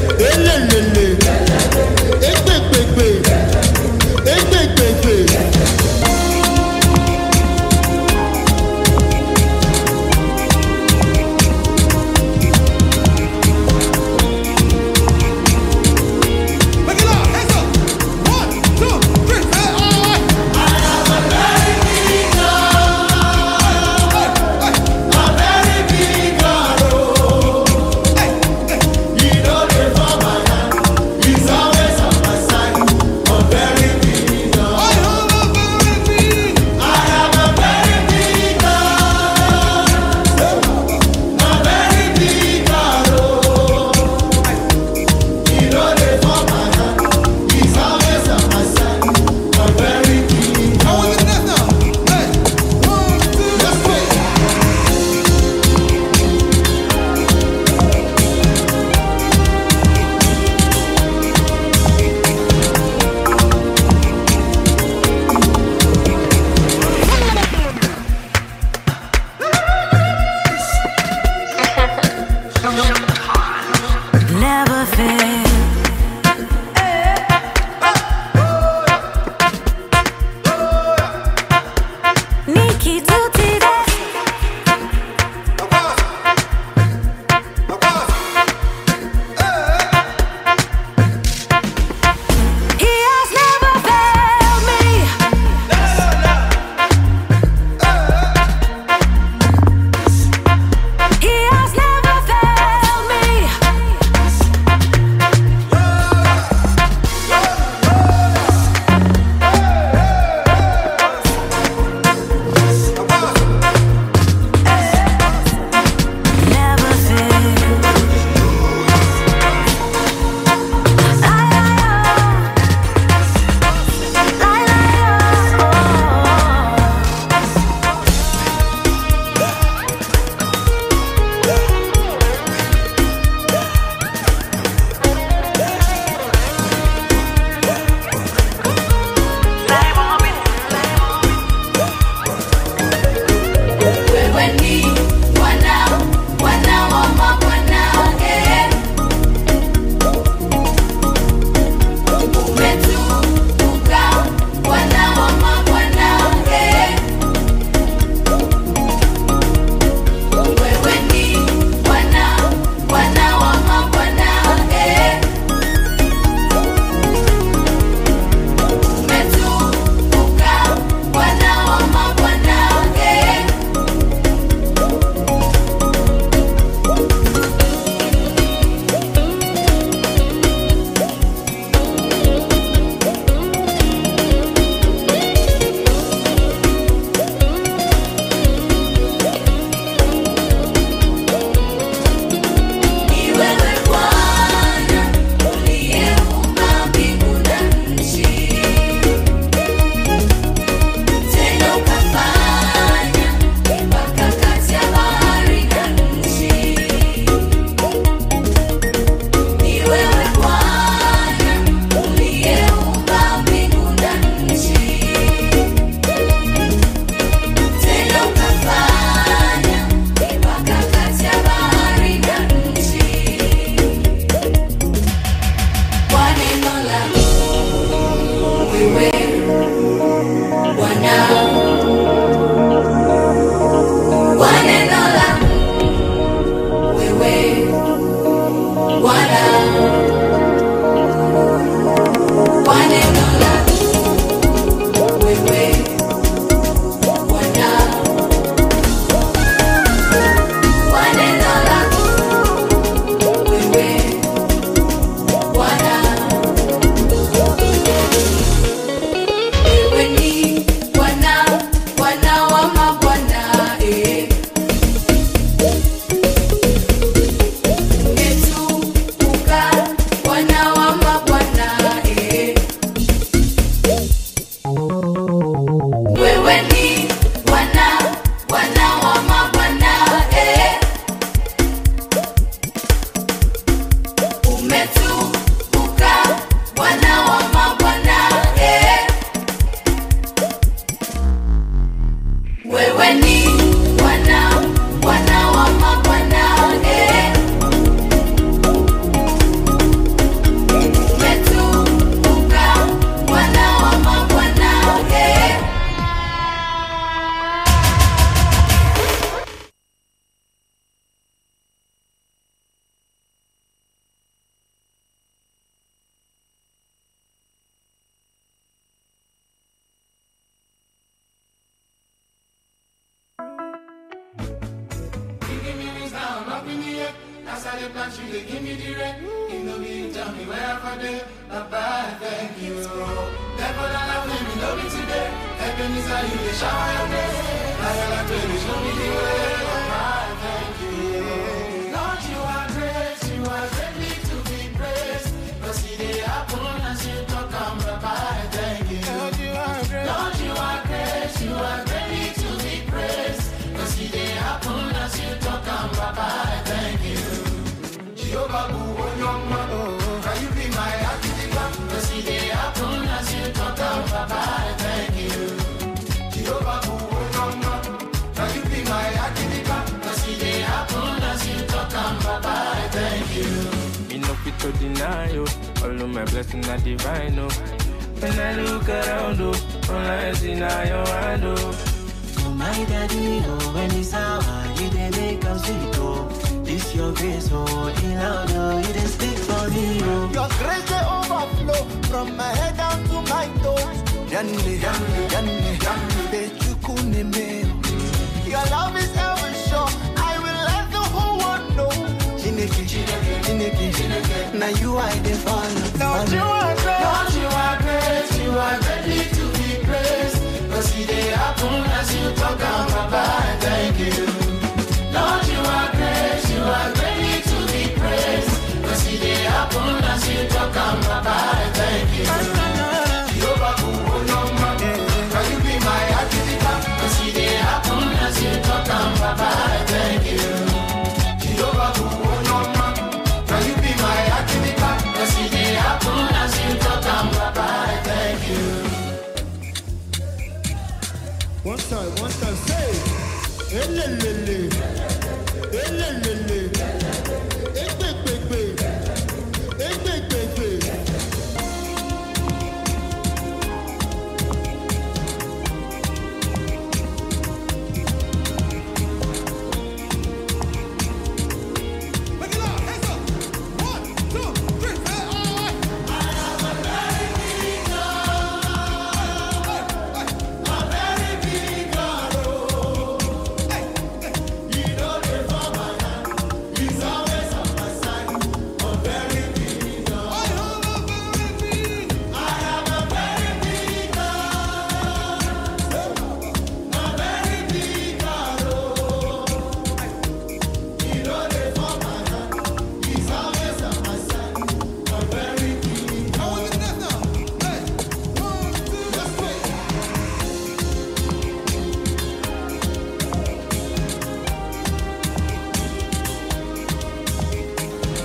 Outside the plant, you they give me the rent. In the week, tell me where I did. Bye-bye, thank you. Never that I blame me, love me today. Heaven is how you they shower your grace. Now your life, baby, show me the way. Bye-bye, thank you. Lord, you are great, you are greatly to be praised. Cause it they happen as you talk, I'm bye-bye, thank you. Lord, you are great. Lord, you are great, you are greatly to be praised. Cause it they happen as you talk, I'm bye-bye, thank you. Jehovah who won your man. Can you be my activator? Cause it dey happen as you talk am, Baba, I thank you. Jehovah who won your man. Can you be my activator? Cause it dey happen as you talk am, Baba, I thank you. Me no fit to deny you. All of my blessings are divine, oh. When I look around, oh, all I see now your hand, oh. To my daddy, oh, when it's hour, you dey make am sweet, oh. This your grace, oh, in loud, oh, you dey speak for me, oh. Your grace they overflow from my head down to my toes. Yanni, yanni, yanni, yanni, bechukuneme. Your love is ever sure. I will let the whole world know. Chineke, Chineke, Chineke, Chineke. Now you I dey follow. Lord, you are great. Lord, you are great. You are greatly to be praised. Cause it dey happen as you talk am, Baba, I thank you. Lord, you are great. You are greatly to be praised. Cause it dey happen as you talk am, Baba, I thank you. Jehovah, who won your man? Can you be my activator? Cause it dey happen as you talk am, Baba, I thank you. Jehovah, who won your man? Can you be my activator? Cause it dey happen as you talk am, Baba, I thank you. One time, one time, say. Elelele. Elelele. Egbegbegbe. Egbegbegbe.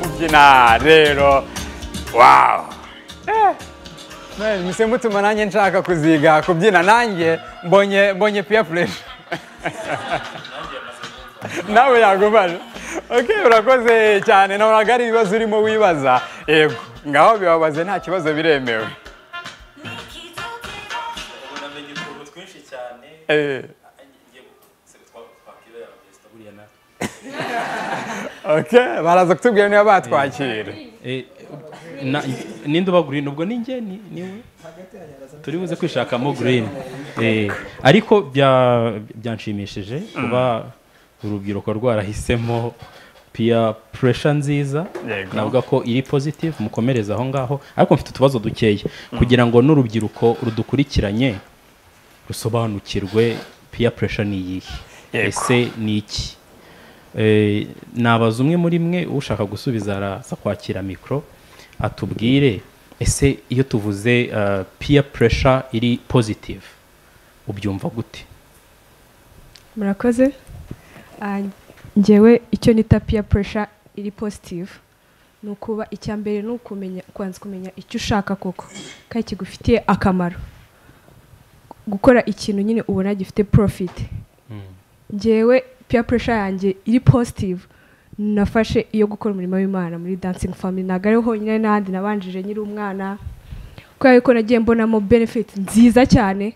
kubyina rero wawu mwese mutuma nanjye nshaka kuziga kubyina nanjye mbonye mbonye peer pressure nawe yagumaje ok urakoze cyane nabonaga ari ibibazo urimo wibaza yego ngaho bibabaze nta kibazo biremewe namenye utuntu twinshi cyane Eh, ok baraza kutubwira niba batwakira Na- ninde uba green ubwo ni njye ni niwe turi buze kwishakamo green Eh, ariko bya- byanshimishije kuba urubyiruko rwarahisemo peer pressure nziza Yego. navuga ko iri positive mukomereza aho ngaho ariko mfite utubazo dukeya kugira ngo n'urubyiruko rudukurikiranye rusobanukirwe peer pressure ni iyihe ese ni iki Eh, nabaza umwe muri mwe ushaka gusubiza araza kwakira mikoro atubwire ese iyo tuvuze eh, peer pressure iri positive ubyumva gute murakoze Ah, njyewe icyo nita peer pressure iri positive ni ukuba icya mbere ni ukumenya kubanza kumenya icyo ushaka koko kandi kigufitiye akamaro gukora ikintu nyine ubona gifite profit njyewe peer pressure yanjye iri positive nafashe iyo gukora umurimo w'imana muri dancing family ntabwo ariho honyine n'ahandi nabanjije nyiri umwana kubera ko nagiye mbonamo benefit nziza cyane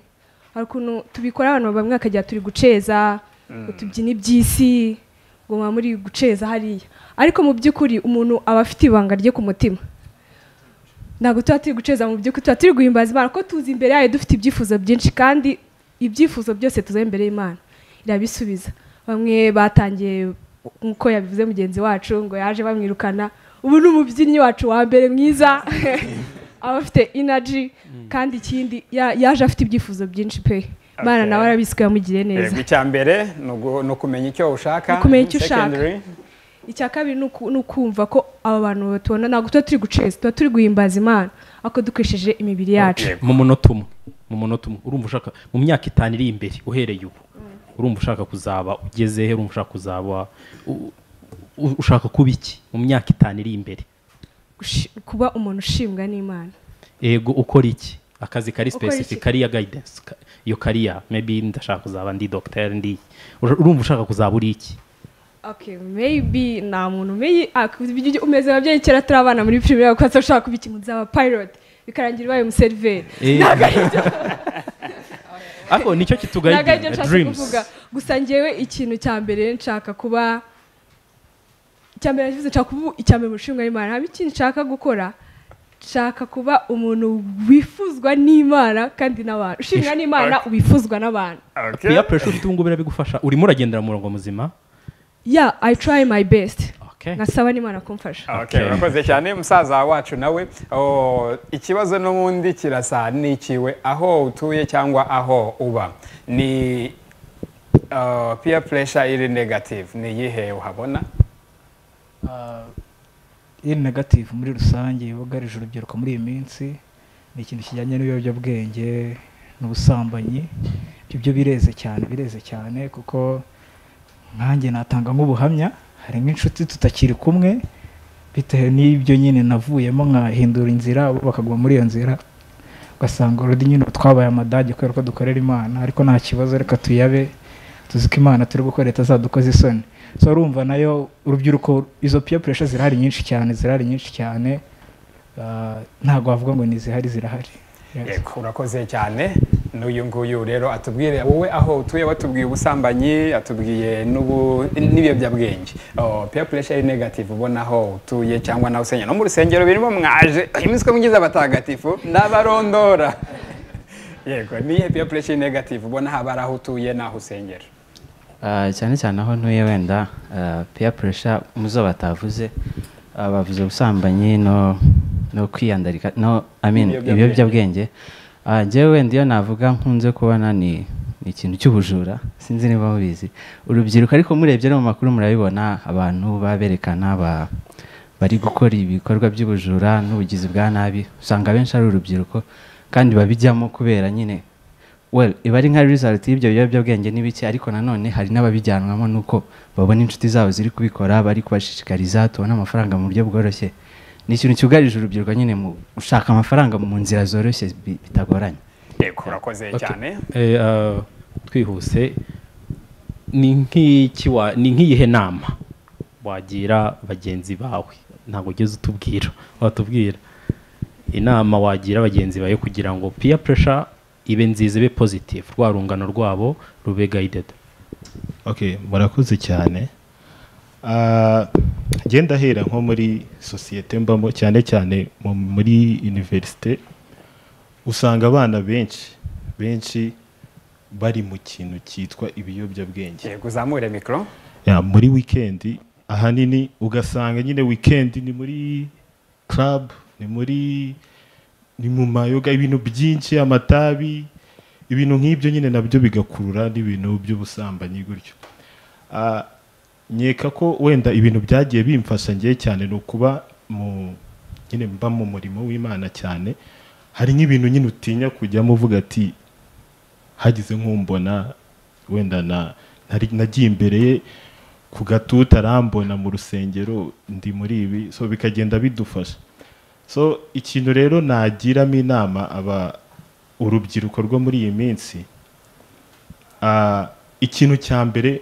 hari ukuntu tubikora abantu bamwe bakagira turi guceza Mm. ngo tubyine iby'isi ngo muba muri guceza hariya ariko mu by'ukuri umuntu aba afite ibanga rye ku mutima ntabwo tuba turi guceza mu by'ukuri tuba turi guhimbaza imana ko tuzi imbere yayo dufite ibyifuzo byinshi kandi ibyifuzo byose tuzabe imbere y'imana irabisubiza bamwe batangiye nk'uko yabivuze mugenzi wacu ngo yaje bamwirukana ubu ni umubyinnyi wacu wa mbere mwiza aba afite inaji kandi ikindi ya- yaje afite ibyifuzo byinshi pe imana Okay. nawe arabizi ko yamugiriye neza Yego, icya mbere ni ugu- ni ukumenya icyo ushaka kumenya icyo ushaka Secondary, icya kabiri ni uku- ni ukumva ko aba bantu batubona ntabwo tuba turi guceza tuba turi guhimbaza imana ariko dukoresheje imibiri yacu mu munota umwe mu munota umwe urumva ushaka mu myaka itanu iri imbere uhereye ubu urumva ushaka kuzaba ugeze he urumva ushaka kuzaba u- u- ushaka kuba iki mu myaka itanu iri imbere Gushi- kuba umuntu ushimwa n'imana ego ukora iki akazi kari Ukora iki? specific kariya guidance ka- iyo kariya maybe ndashaka kuzaba ndi doctor ndi Ura- urumva ushaka kuzaba uri iki okay maybe nta muntu umenye ah, ku- ibyo ujya- umeze ababyeyi kera turi abana muri primaire kuko ushaka kuba ikintu uzaba pilot bikarangira ubaye umuseriveri Eh. ntabwo ari ibyo ariko nicyo ntabwo ari byo kitugayidinga nshaka dreams kuvuga gusa ngewe ikintu cya mbere nshaka kuba icya mbere navuze nshaka kuba icya mbere mu nshinga y'imana haba ikintu nshaka gukora nshaka kuba umuntu wifuzwa n'imana kandi n'abantu ushimwa n'imana Okay. wifuzwa n'abantu peer pressure ufite ubu ngubu birabigufasha urimo uragendera mu murongo muzima ya i try my best Okay. nkasaba n'imana kumfasha Okay, Okay. urakoze cyane musaza wacu nawe oh, ikibazo n'ubundi kirasa n'ikiwe aho utuye cyangwa aho uba ni uh, peer pressure iri negative ni iyihe uhabona iri negative muri rusange yugarije urubyiruko muri iyi minsi ni ikintu kijyanye n'ibiyobyabwenge n'ubusambanyi ibyo byo bireze cyane bireze cyane kuko nkanjye natanga nk'ubuhamya hari nk'inshuti tutakiri kumwe bitewe n'ibyo nyine navuyemo nkahindura inzira bo bakaguma muri iyo nzira ugasanga urudi nyine ubu twabaye amadage kubera ko dukorera imana ariko nta kibazo reka tuyabe tuzi ko imana turi gukora itazadukoza isoni so urumva nayo urubyiruko izo peer pressure zirahari nyinshi cyane zirahari nyinshi cyane Ah, ntabwo wavuga ngo ntizihari zirahari Yego, urakoze cyane n'uyu nguyu rero atubwire wowe aho utuye watubwiye ubusambanyi atubwiye n'ubu- n'ibiyobyabwenge Oh, peer pressure iri negative ubona aho utuye cyangwa nawe usengera no mu rusengero birimo mwaje iminsi ko mugize abatagatifu n'abarondora yego niyihe peer pressure iri negative ubona haba ari aho utuye n'aho usengera Ah, cyane cyane aho ntuye wenda ah, peer pressure muzo batavuze ah, bavuze ubusambanyi no no kwiyandarika no I mean Ibiyobyabwenge. ibiyobyabwenge Ah, njyewe wenda iyo navuga nkunze kubona ni ni ikintu cy'ubujura sinzi niba mubizi urubyiruko ariko murebye no mu makuru murabibona abantu baberekana ba bari gukora ibikorwa by'ubujura n'ubugizi bwa nabi usanga abenshi ari urubyiruko kandi babijyamo kubera nyine well iba ari nka result y'ibyo biyobyabwenge n'ibiki ariko nanone hari n'ababijyanwamo n'uko babona inshuti zabo ziri kubikora bari kubashishikariza tubona amafaranga mu buryo bworoshye ni ikintu cyugarije urubyiruko nyine mu gushaka amafaranga mu nzira zoroshye bi- bitagoranye yego urakoze cyane Eh, ah, twihuse ni nk'iki wa- ni nk'iyihe nama wagira bagenzi bawe ntabwo ugeze utubwira watubwira inama wagira bagenzi bawe kugira ngo peer pressure ibe nziza ibe positive rwa rungano rwabo rube guided okay murakoze cyane Ah, njye ndahera nko muri sosiyete mbamo cyane cyane mu- muri univerisite usanga abana benshi benshi bari mu kintu cyitwa ibiyobyabwenge yego uzamure mikoro Ya, muri wikendi ahanini ugasanga nyine wikendi ni muri club ni muri ni mu mayoga ibintu byinshi amatabi ibintu nk'ibyo nyine nabyo bigakurura n'ibintu by'ubusambanyi gutyo Ah, nkeka ko wenda ibintu byagiye bimfasha ngewe cyane ni ukuba mu nyine mba mu murimo w'imana cyane hari nk'ibintu nyine utinya kujyamo uvuga ati hagize nk'umbona wenda na nari- nagiye imbere ye ku gatutu arambona mu rusengero ndi muri ibi so bikagenda bidufasha so ikintu rero nagiramo inama aba urubyiruko rwo muri iyi minsi ah, ikintu cya mbere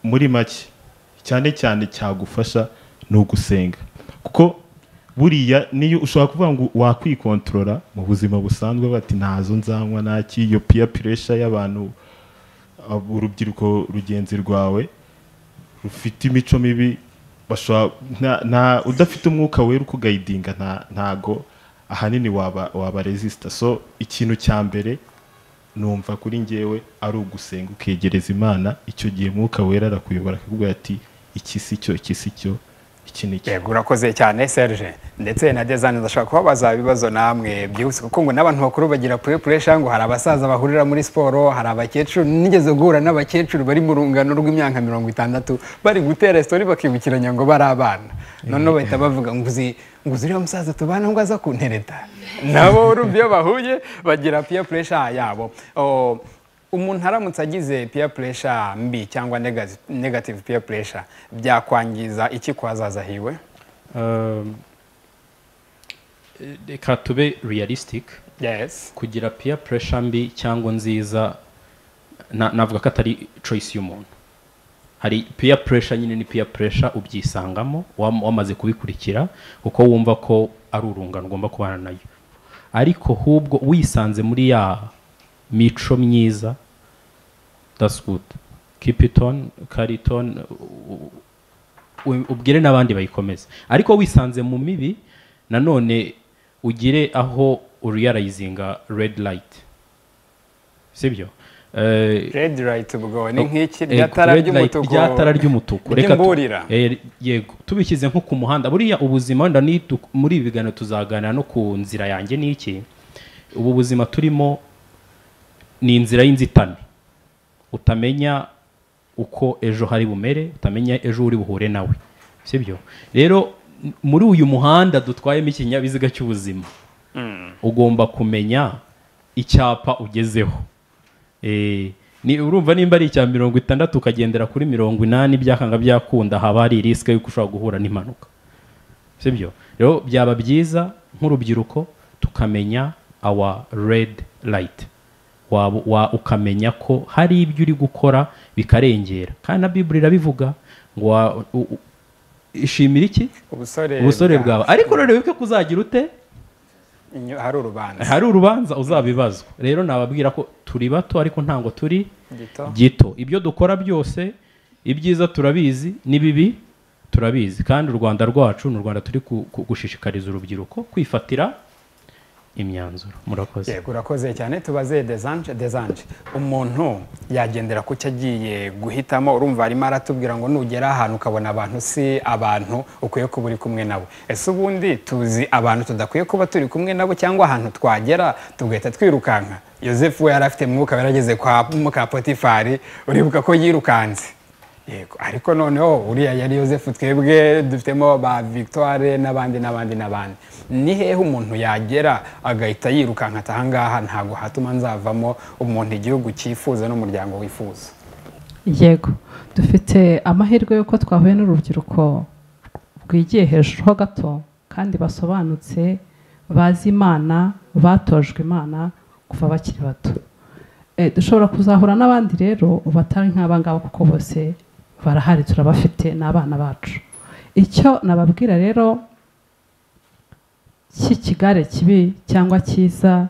muri make cyane cyane cyagufasha ni ugusenga kuko buriya niyo ushobora kuvuga ngo wakwikontorora mu buzima busanzwe bati ntazo nzanywa naki iyo peer pressure y'abantu abo urubyiruko rugenzi rwawe rufite imico mibi bashobora nta- nta- udafite umwuka wera ukugayidinga nta- ntago ahanini waba waba resisita so ikintu cya mbere numva kuri njyewe ari ugusenga ukegereza imana icyo gihe mwuka wera arakuyobora akavuga ati iki si cyo iki si cyo iki ni yego urakoze cyane serge ndetse na dezani ndashaka kubabaza ibibazo namwe byihuse kuko ngo n'abantu bakuru bagira puwe puresha ngo hari abasaza bahurira muri siporo hari abakecuru nigeze guhura n'abakecuru bari mu rungano rw'imyaka mirongo itandatu bari gutera sitori bakibukiranya ngo bari abana noneho bahita bavuga ngo uzi ngo uzi uriya musaza tubana ngo aza kuntereta nabo urumva iyo bahuye bagira puwe puresha yabo Oh, umuntu aramutse agize peer pressure mbi cyangwa negative- negative peer pressure byakwangiza iki kwazaza hiwe Um, eh, reka tube realistic kugira peer pressure mbi cyangwa nziza na- navuga ko atari choice y'umuntu hari peer pressure nyine ni peer pressure ubyisangamo wam- wamaze kubikurikira kuko wumva ko ari urungano ugomba kubana nayo ariko hubwo wisanze muri ya mico myiza that's good keep it on carry it on u- u- u- ubwire n'abandi bayikomeze ariko wisanze mu mibi nanone ugire aho urealizinga red light sibyo Eh, red light ubwo ni nk'iki Eh, rya tara red light, ry'umutuku rya tara ry'umutuku Reka tu- ry'imburira Eh, yego tubishyize nko ku muhanda buriya ubuzima wenda ni tu- muri ibi biganiro tuzaganira no ku nzira yanjye ni iki ubu buzima turimo ni inzira y'inzitane utamenya uko ejo hari bumere utamenya ejo uri buhure nawe sibyo rero m- muri uyu muhanda dutwayemo ikinyabiziga cy'ubuzima ugomba kumenya icyapa ugezeho Eh, ni urumva nimba ari icya mirongo itandatu ukagendera kuri mirongo inani byakanga byakunda haba hari risike y'uko ushobora guhura n'impanuka sibyo rero byaba byiza nk'urubyiruko tukamenya awa red light waba wa, ukamenya ko hari ibyo uri gukora bikarengera kandi na biburi irabivuga ngo wa- u- u- ishimira iki ubusore ubusore bwa- bwawe ariko rero wibuke ko uzagira ute Inyo- hari urubanza hari urubanza uzabibazwa rero nababwira ko turi bato ariko ntabwo turi Gito. gito ibyo dukora byose ibyiza turabizi n'ibibi turabizi kandi u rwanda rwacu ni u rwanda turi ku- ku- gushishikariza urubyiruko kwifatira imyanzuro murakoze yego urakoze cyane tubaze desanje desanje umuntu yagendera ku cyo agiye guhitamo urumva arimo aratubwira ngo nugera ahantu ukabona abantu si abantu ukwiye kuba uri kumwe nabo ese ubundi tuzi abantu tudakwiye kuba turi kumwe nabo cyangwa ahantu twagera tugahita twirukanka yosefu we yari afite mwuka we yarageze kwa muka potifari uribuka ko yirukanze yego ariko noneho uriya yari yosefu twebwe dufitemo ba victoire n'abandi n'abandi n'abandi ni hehe umuntu yagera agahita yirukanka ati ahangaha ntabwo hatuma nzavamo umuntu igihugu cyifuza n'umuryango wifuza yego dufite amahirwe y'uko twahuye n'urubyiruko rwigiye hejuru ho gato kandi basobanutse bazi imana batojwe imana kuva bakiri bato Eh, dushobora kuzahura n'abandi rero batari nk'abangaba kuko bose barahari turabafite ni abana bacu icyo nababwira rero cy'ikigare kibi cyangwa cyiza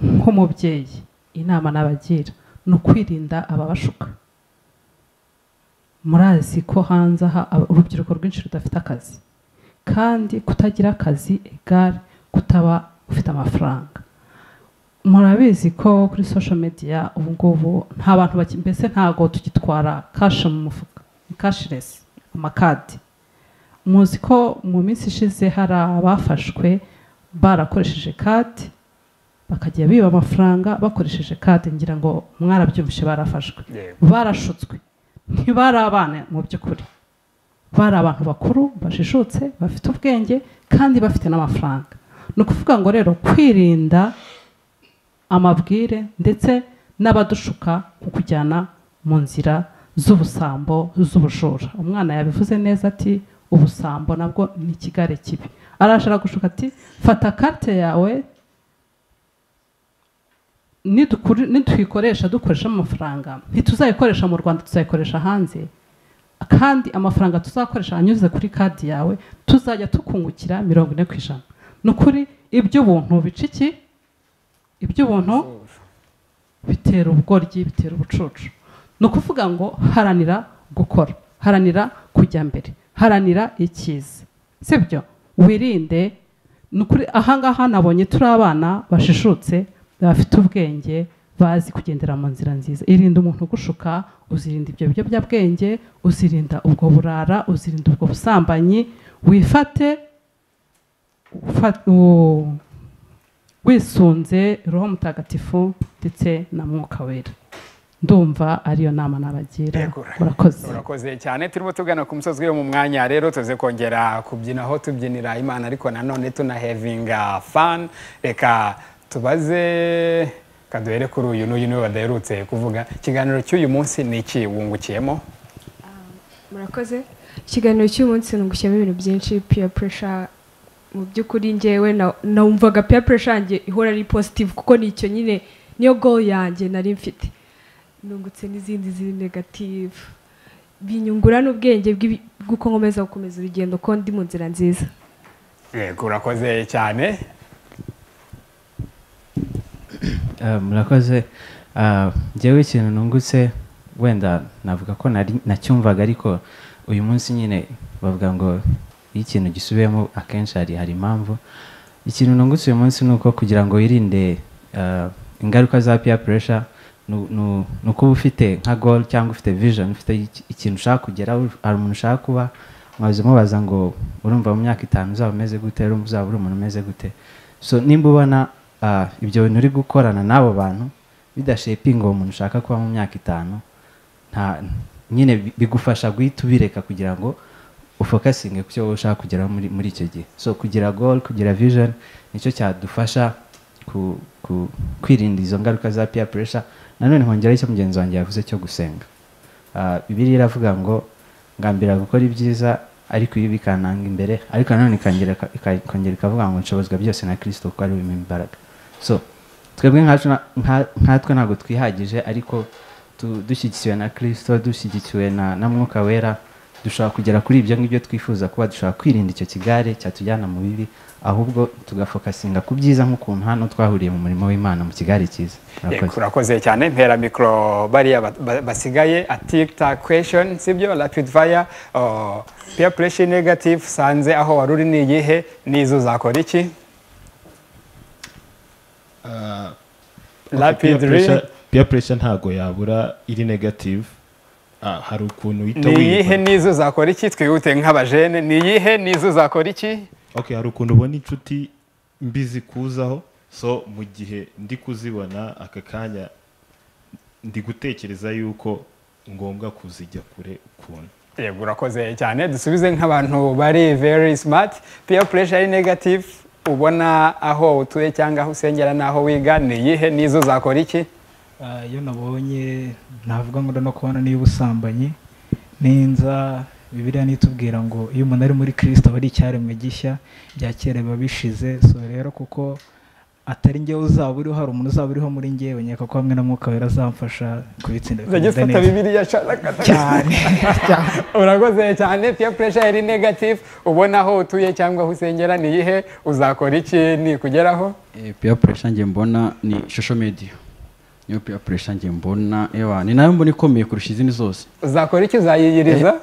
nk'umubyeyi inama nabagira ni ukwirinda ababashuka murazi ko hanze aha aba- urubyiruko rwinshi rudafite akazi kandi kutagira akazi egare kutaba ufite amafaranga murabizi ko kuri social media ubu ngubu nta bantu baki- mbese ntabwo tugitwara kashi mu mufuka ni kashiresi amakadi muzi ko mu minsi ishize hari abafashwe barakoresheje kadi bakajya biba amafaranga bakoresheje kadi ngira ngo mwarabyumvishe barafashwe barashutswe ntibari abana mu by'ukuri bari abantu bakuru bajijutse bafite ubwenge kandi bafite n'amafaranga ni ukuvuga ngo rero kwirinda amabwire ndetse n'abadushuka ku kujyana mu nzira z'ubusambo z'ubujura umwana yabivuze neza ati ubusambo nabwo ni ikigare kibi arashaka gushuka ati fata karite yawe nidukuri- nituyikoresha dukoresha amafaranga ntituzayikoresha mu rwanda tuzayikoresha hanze kandi amafaranga tuzakoresha anyuze kuri kadi yawe tuzajya tukungukira mirongo ine ku ijana ni ukuri iby'ubuntu bica iki iby'ubuntu bitera ubugoryi bitera ubucucu ni ukuvuga ngo haranira gukora haranira kujya mbere haranira icyiza sibyo wirinde ni ukuri ahangaha nabonye turi abana bashishutse bafite ubwenge bazi kugendera mu nzira nziza irinda umuntu ugushuka uzirinda ibyo biyobyabwenge uzirinda ubwo burara uzirinda ubwo busambanyi wifate ufa- u- wisunze roho mutagatifu ndetse na mwuka wera ndumva ariyo nama nabagira urakoze urakoze cyane turimo tugana ku musozi wo mu mwanya rero tuze kongera kubyina aho tubyinira imana ariko nanone tunahevinga fani reka tubaze kaduhere kuri uyu n'uyu niwe badaherutse kuvuga ikiganiro cy'uyu munsi ni iki wungukiyemo murakoze ikiganiro cy'umunsi nungukiyemo ibintu byinshi peer pressure mu by'ukuri ngewe na- numvaga peer pressure yanjye ihora ari positive kuko ni icyo nyine niyo goal yanjye nari mfite nungutse n'izindi ziri negative binyungura n'ubwenge bw'ibi- bw'uko nkomeza gukomeza urugendo ko ndi mu nzira nziza yego urakoze cyane Eh, murakoze Ah, njyewe ikintu nungutse wenda navuga ko nari nacyumvaga ariko uyu munsi nyine bavuga ngo iyo ikintu gisubiyemo akenshi hari hari impamvu ikintu nungutse uyu munsi ni uko kugira ngo wirinde ah, ingaruka za peer pressure nu- nu- ni ukuba ufite nka goal cyangwa ufite vision ufite iki- ikintu ushaka kugera hari umuntu ushaka kuba mwabuze mubaza ngo urumva mu myaka itanu uzaba umeze gute urumva uzaba uri umuntu umeze gute so nimba ubona ah, ibyo bintu uri gukorana n'abo bantu bidashepinga uwo muntu ushaka kuba mu myaka itanu nta nyine bi- bigufasha guhita ubireka kugira ngo ufokasinge ku cyo wowe ushaka kugeraho muri, muri icyo gihe so kugira goal kugira vision nicyo cyadufasha ku, ku, kwirinda izo ngaruka za peer pressure nanone nkongeraho icyo mugenzi wanjye yavuze cyo gusenga Ah, bibiliya iravuga ngo ngambira gukora ibyiza ariko iyo bikananga imbere ariko nanone ikongera ika- ika- ikongera ikavuga ngo nshobozwa byose na kirisito kuko ari we wimpa imbaraga so twebwe nkacu na- nka- nkatwe ntabwo twihagije ariko tu- dushyigikiwe na kirisito dushyigikiwe na na mwuka wera dushobora kugera kuri ibyo ngibyo twifuza kuba dushobora kwirinda icyo kigare cyatujyana mu bibi ahubwo tugafokasinga ku byiza nk'ukuntu hano twahuriye mu murimo w'imana mu kigare cyiza Yego, urakoze cyane mpera mikoro bariya ba- ba- basigaye atikta question sibyo rapid fire oh, peer pressure negative sanze aho wari uri ni iyihe n'izo uzakora iki Ah, okay, Rapid peer re- pressure- peer pressure ntago yabura iri negative Ah, hari ukuntu uhita ni iyihe wiyumva n'izo uzakora iki twihute nk'abajene ni iyihe n'izo uzakora iki okay hari ukuntu ubona inshuti mbi zikuzaho so mu gihe ndi kuzibona aka kanya ndi gutekereza yuko ngombwa kuzijya kure ukuntu yego urakoze cyane dusubize nk'abantu bari very smart peer pressure ari negative ubona aho utuye cyangwa aho usengera n'aho wiga ni iyihe n'izo uzakora iki Ah, iyo nabonye navuga ngo no kubana n'iy'ubusambanyi n'inza bibiliya nitubwira ngo iyo umuntu ari muri kirisito aba ari icyaremwe gishya bya kera biba bishize so rero kuko atari njyewe uzaba uriho hari umuntu uzaba uriho muri njyewe nyaka ko hamwe na mwuka wera azamfasha kubitsinda Uzajya bikagenda ufata neza. bibiliya cyane urakoze cyane peer pressure ari negative ubona aho utuye cyangwa aho usengera ni iyihe uzakora iki nikugeraho Eh, peer pressure nge mbona ni social media niyo peer pressure nge mbona ewa ni nayo mbona ikomeye kurusha izindi zose uzakora iki uzayiyiriza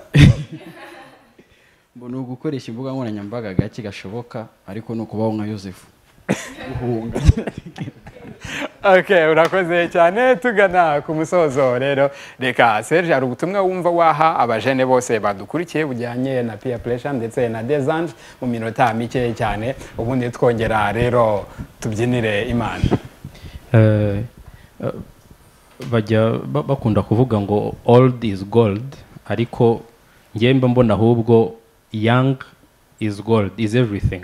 mbona ugukoresha imbuga nkoranyambaga gake gashoboka ariko ni ukubaho nka yosefu guhunga okay urakoze cyane tugana ku musozo rero reka serge hari ubutumwa wumva waha abajene bose badukurikiye bujyanye na peer pressure ndetse na desante mu minota mike cyane ubundi twongera rero tubyinire imana Eh, eh, bajya ba- bakunda kuvuga ngo old is gold ariko njyewe mba mbona ahubwo young is gold is everything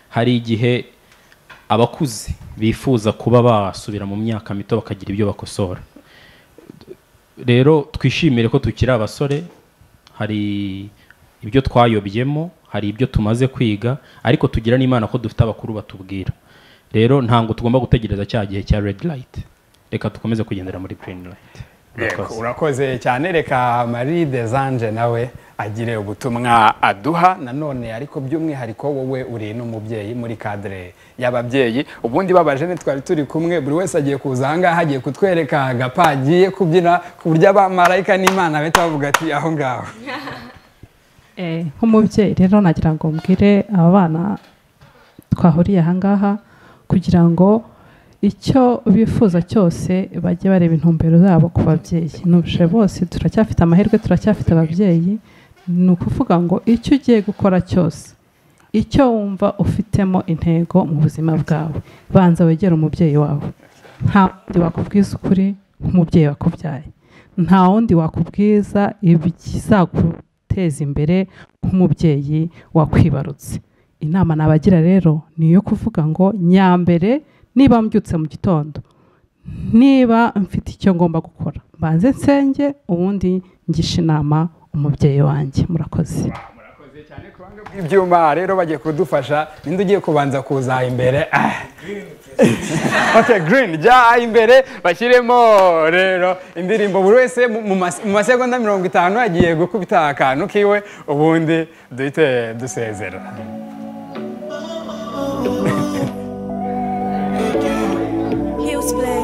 hari igihe abakuze bifuza kuba basubira mu myaka mito bakagira ibyo bakosora rero twishimire ko tukiri abasore hari ibyo twayobyemo hari ibyo tumaze kwiga ariko tugira n'imana ko dufite abakuru batubwira rero ntabwo tugomba gutegereza cya gihe cya red light reka dukomeze kugendera muri green light Yego, urakoze cyane reka marie desanje nawe agire ubutumwa aduha nanone ariko by'umwihariko wowe uri n'umubyeyi muri kadire y'ababyeyi ubundi babajene twari turi kumwe buri wese agiye kuza ahangaha agiye kutwereka agapa agiye kubyina ku buryo abamarayika n'imana bahita bavuga ati aho ngaho Eh, nk'umubyeyi rero nagira ngo mbwire aba bana twahuriye aha ngaha kugira ngo icyo bifuza cyose bajye bareba intumbero zabo ku babyeyi nubushe bose turacyafite amahirwe turacyafite ababyeyi ni ukuvuga ngo icyo ugiye gukora cyose icyo wumva ufitemo intego mu buzima bwawe banza wegere umubyeyi wawe nta wundi wakubwiza ukuri nk'umubyeyi wakubyaye nta wundi wakubwiza ibizaguteza imbere nk'umubyeyi wakwibarutse inama nabagira rero ni iyo kuvuga ngo nyambere niba mbyutse mu gitondo niba mfite icyo ngomba gukora mbanze nsenge ubundi ngisha inama umubyeyi wanjye murakoze ibyuma rero bagiye kudufasha ninde ugiye kubanza kuza imbere Ah. okay green jya imbere bashyiremo rero indirimbo buri wese mu- mu mas- mu masegonda mirongo itanu agiye gukubita akantu kiwe ubundi duhite dusezera Heels play.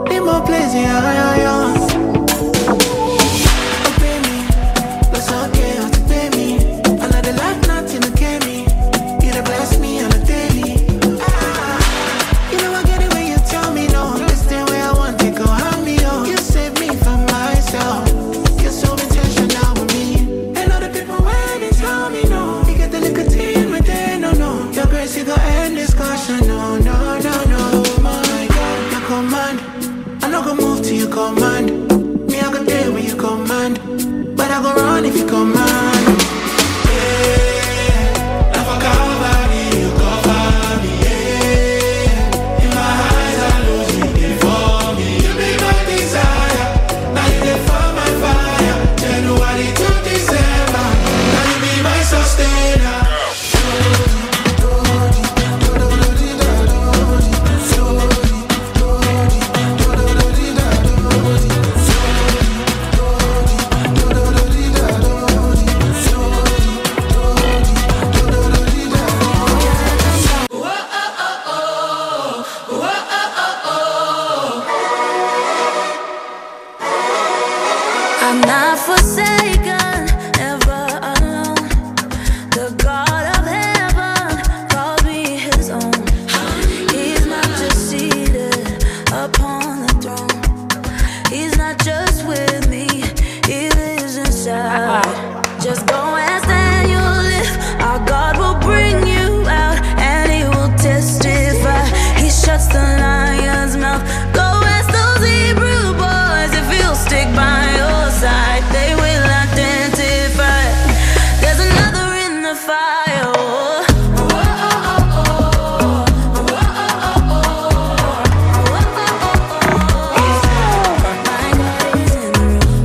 Need more place, yeah, yeah, yeah. Oh, baby, that's okay, oh, baby. Another life, nothing to get me. You done bless me on a daily. Ah, you know I get it when you tell me no. This the way I want it, go hand me up. You save me from myself. You're so intentional with me. And all the people when they tell me no, you get the liquor tea with they no no. Your grace, you go end discussion. No, no, no, no. My God, your command. I no go move to your command. Me, I go there when you command. But I go run if you command. Yeah, I for cover me, you cover me. Yeah, in my eyes I lose you, they for me. You be my desire. Now you dey for my fire. January to December. Now you be my sustainer. I'm not forsaken, ever alone. The God of heaven called me his own. He's not just seated upon the throne. He's not just with me, he lives inside. Just go and stand your lift. Our God will bring you out and he will testify. He shuts the lion's mouth. Go ask those Hebrew boys if he'll stick by your side. They will identify. There's another in the fire. Oh, oh, oh, oh, oh,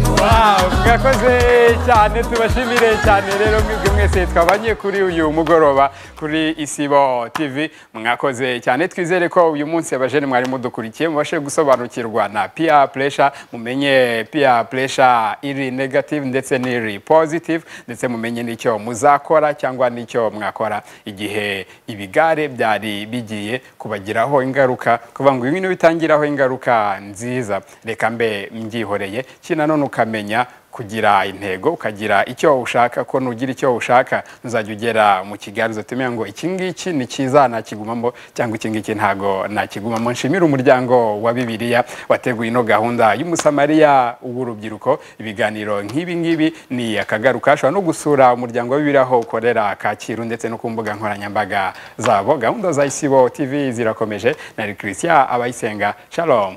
oh, oh. Wow, mwakoze cyane tubashimire cyane rero mwebwe mwese twabanye kuri uyu mugoroba kuri isibo tv mwakoze cyane twizere ko uyu munsi abajene mwari mudukurikiye mubashe gusobanukirwa na peer pressure mumenye peer pressure iri negative ndetse n'iri positive ndetse mumenye n'icyo muzakora cyangwa n'icyo mwakora igihe ibigare byari bigiye kubagiraho ingaruka kuvuga ngo ibintu bitangiraho ingaruka nziza reka mbe mbyihoreye kina none ukamenya kugira intego ukagira icyo ushaka ko nugira icyo ushaka ntuzajya ugera mu kigali uzatumenya ngo iki ngiki ni cyiza nakigumamo cyangwa iki ngiki ntago nakigumamo nshimira umuryango wa bibiliya wateguye ino gahunda y'umusamariya w'urubyiruko ibiganiro nk'ibi ngibi ni akagaruka ushobora no gusura umuryango wa bibiliya aho ukorera kacyiru ndetse no ku mbuga nkoranyambaga zabo gahunda za isibo tv zirakomeje nari christian abayisenga shalom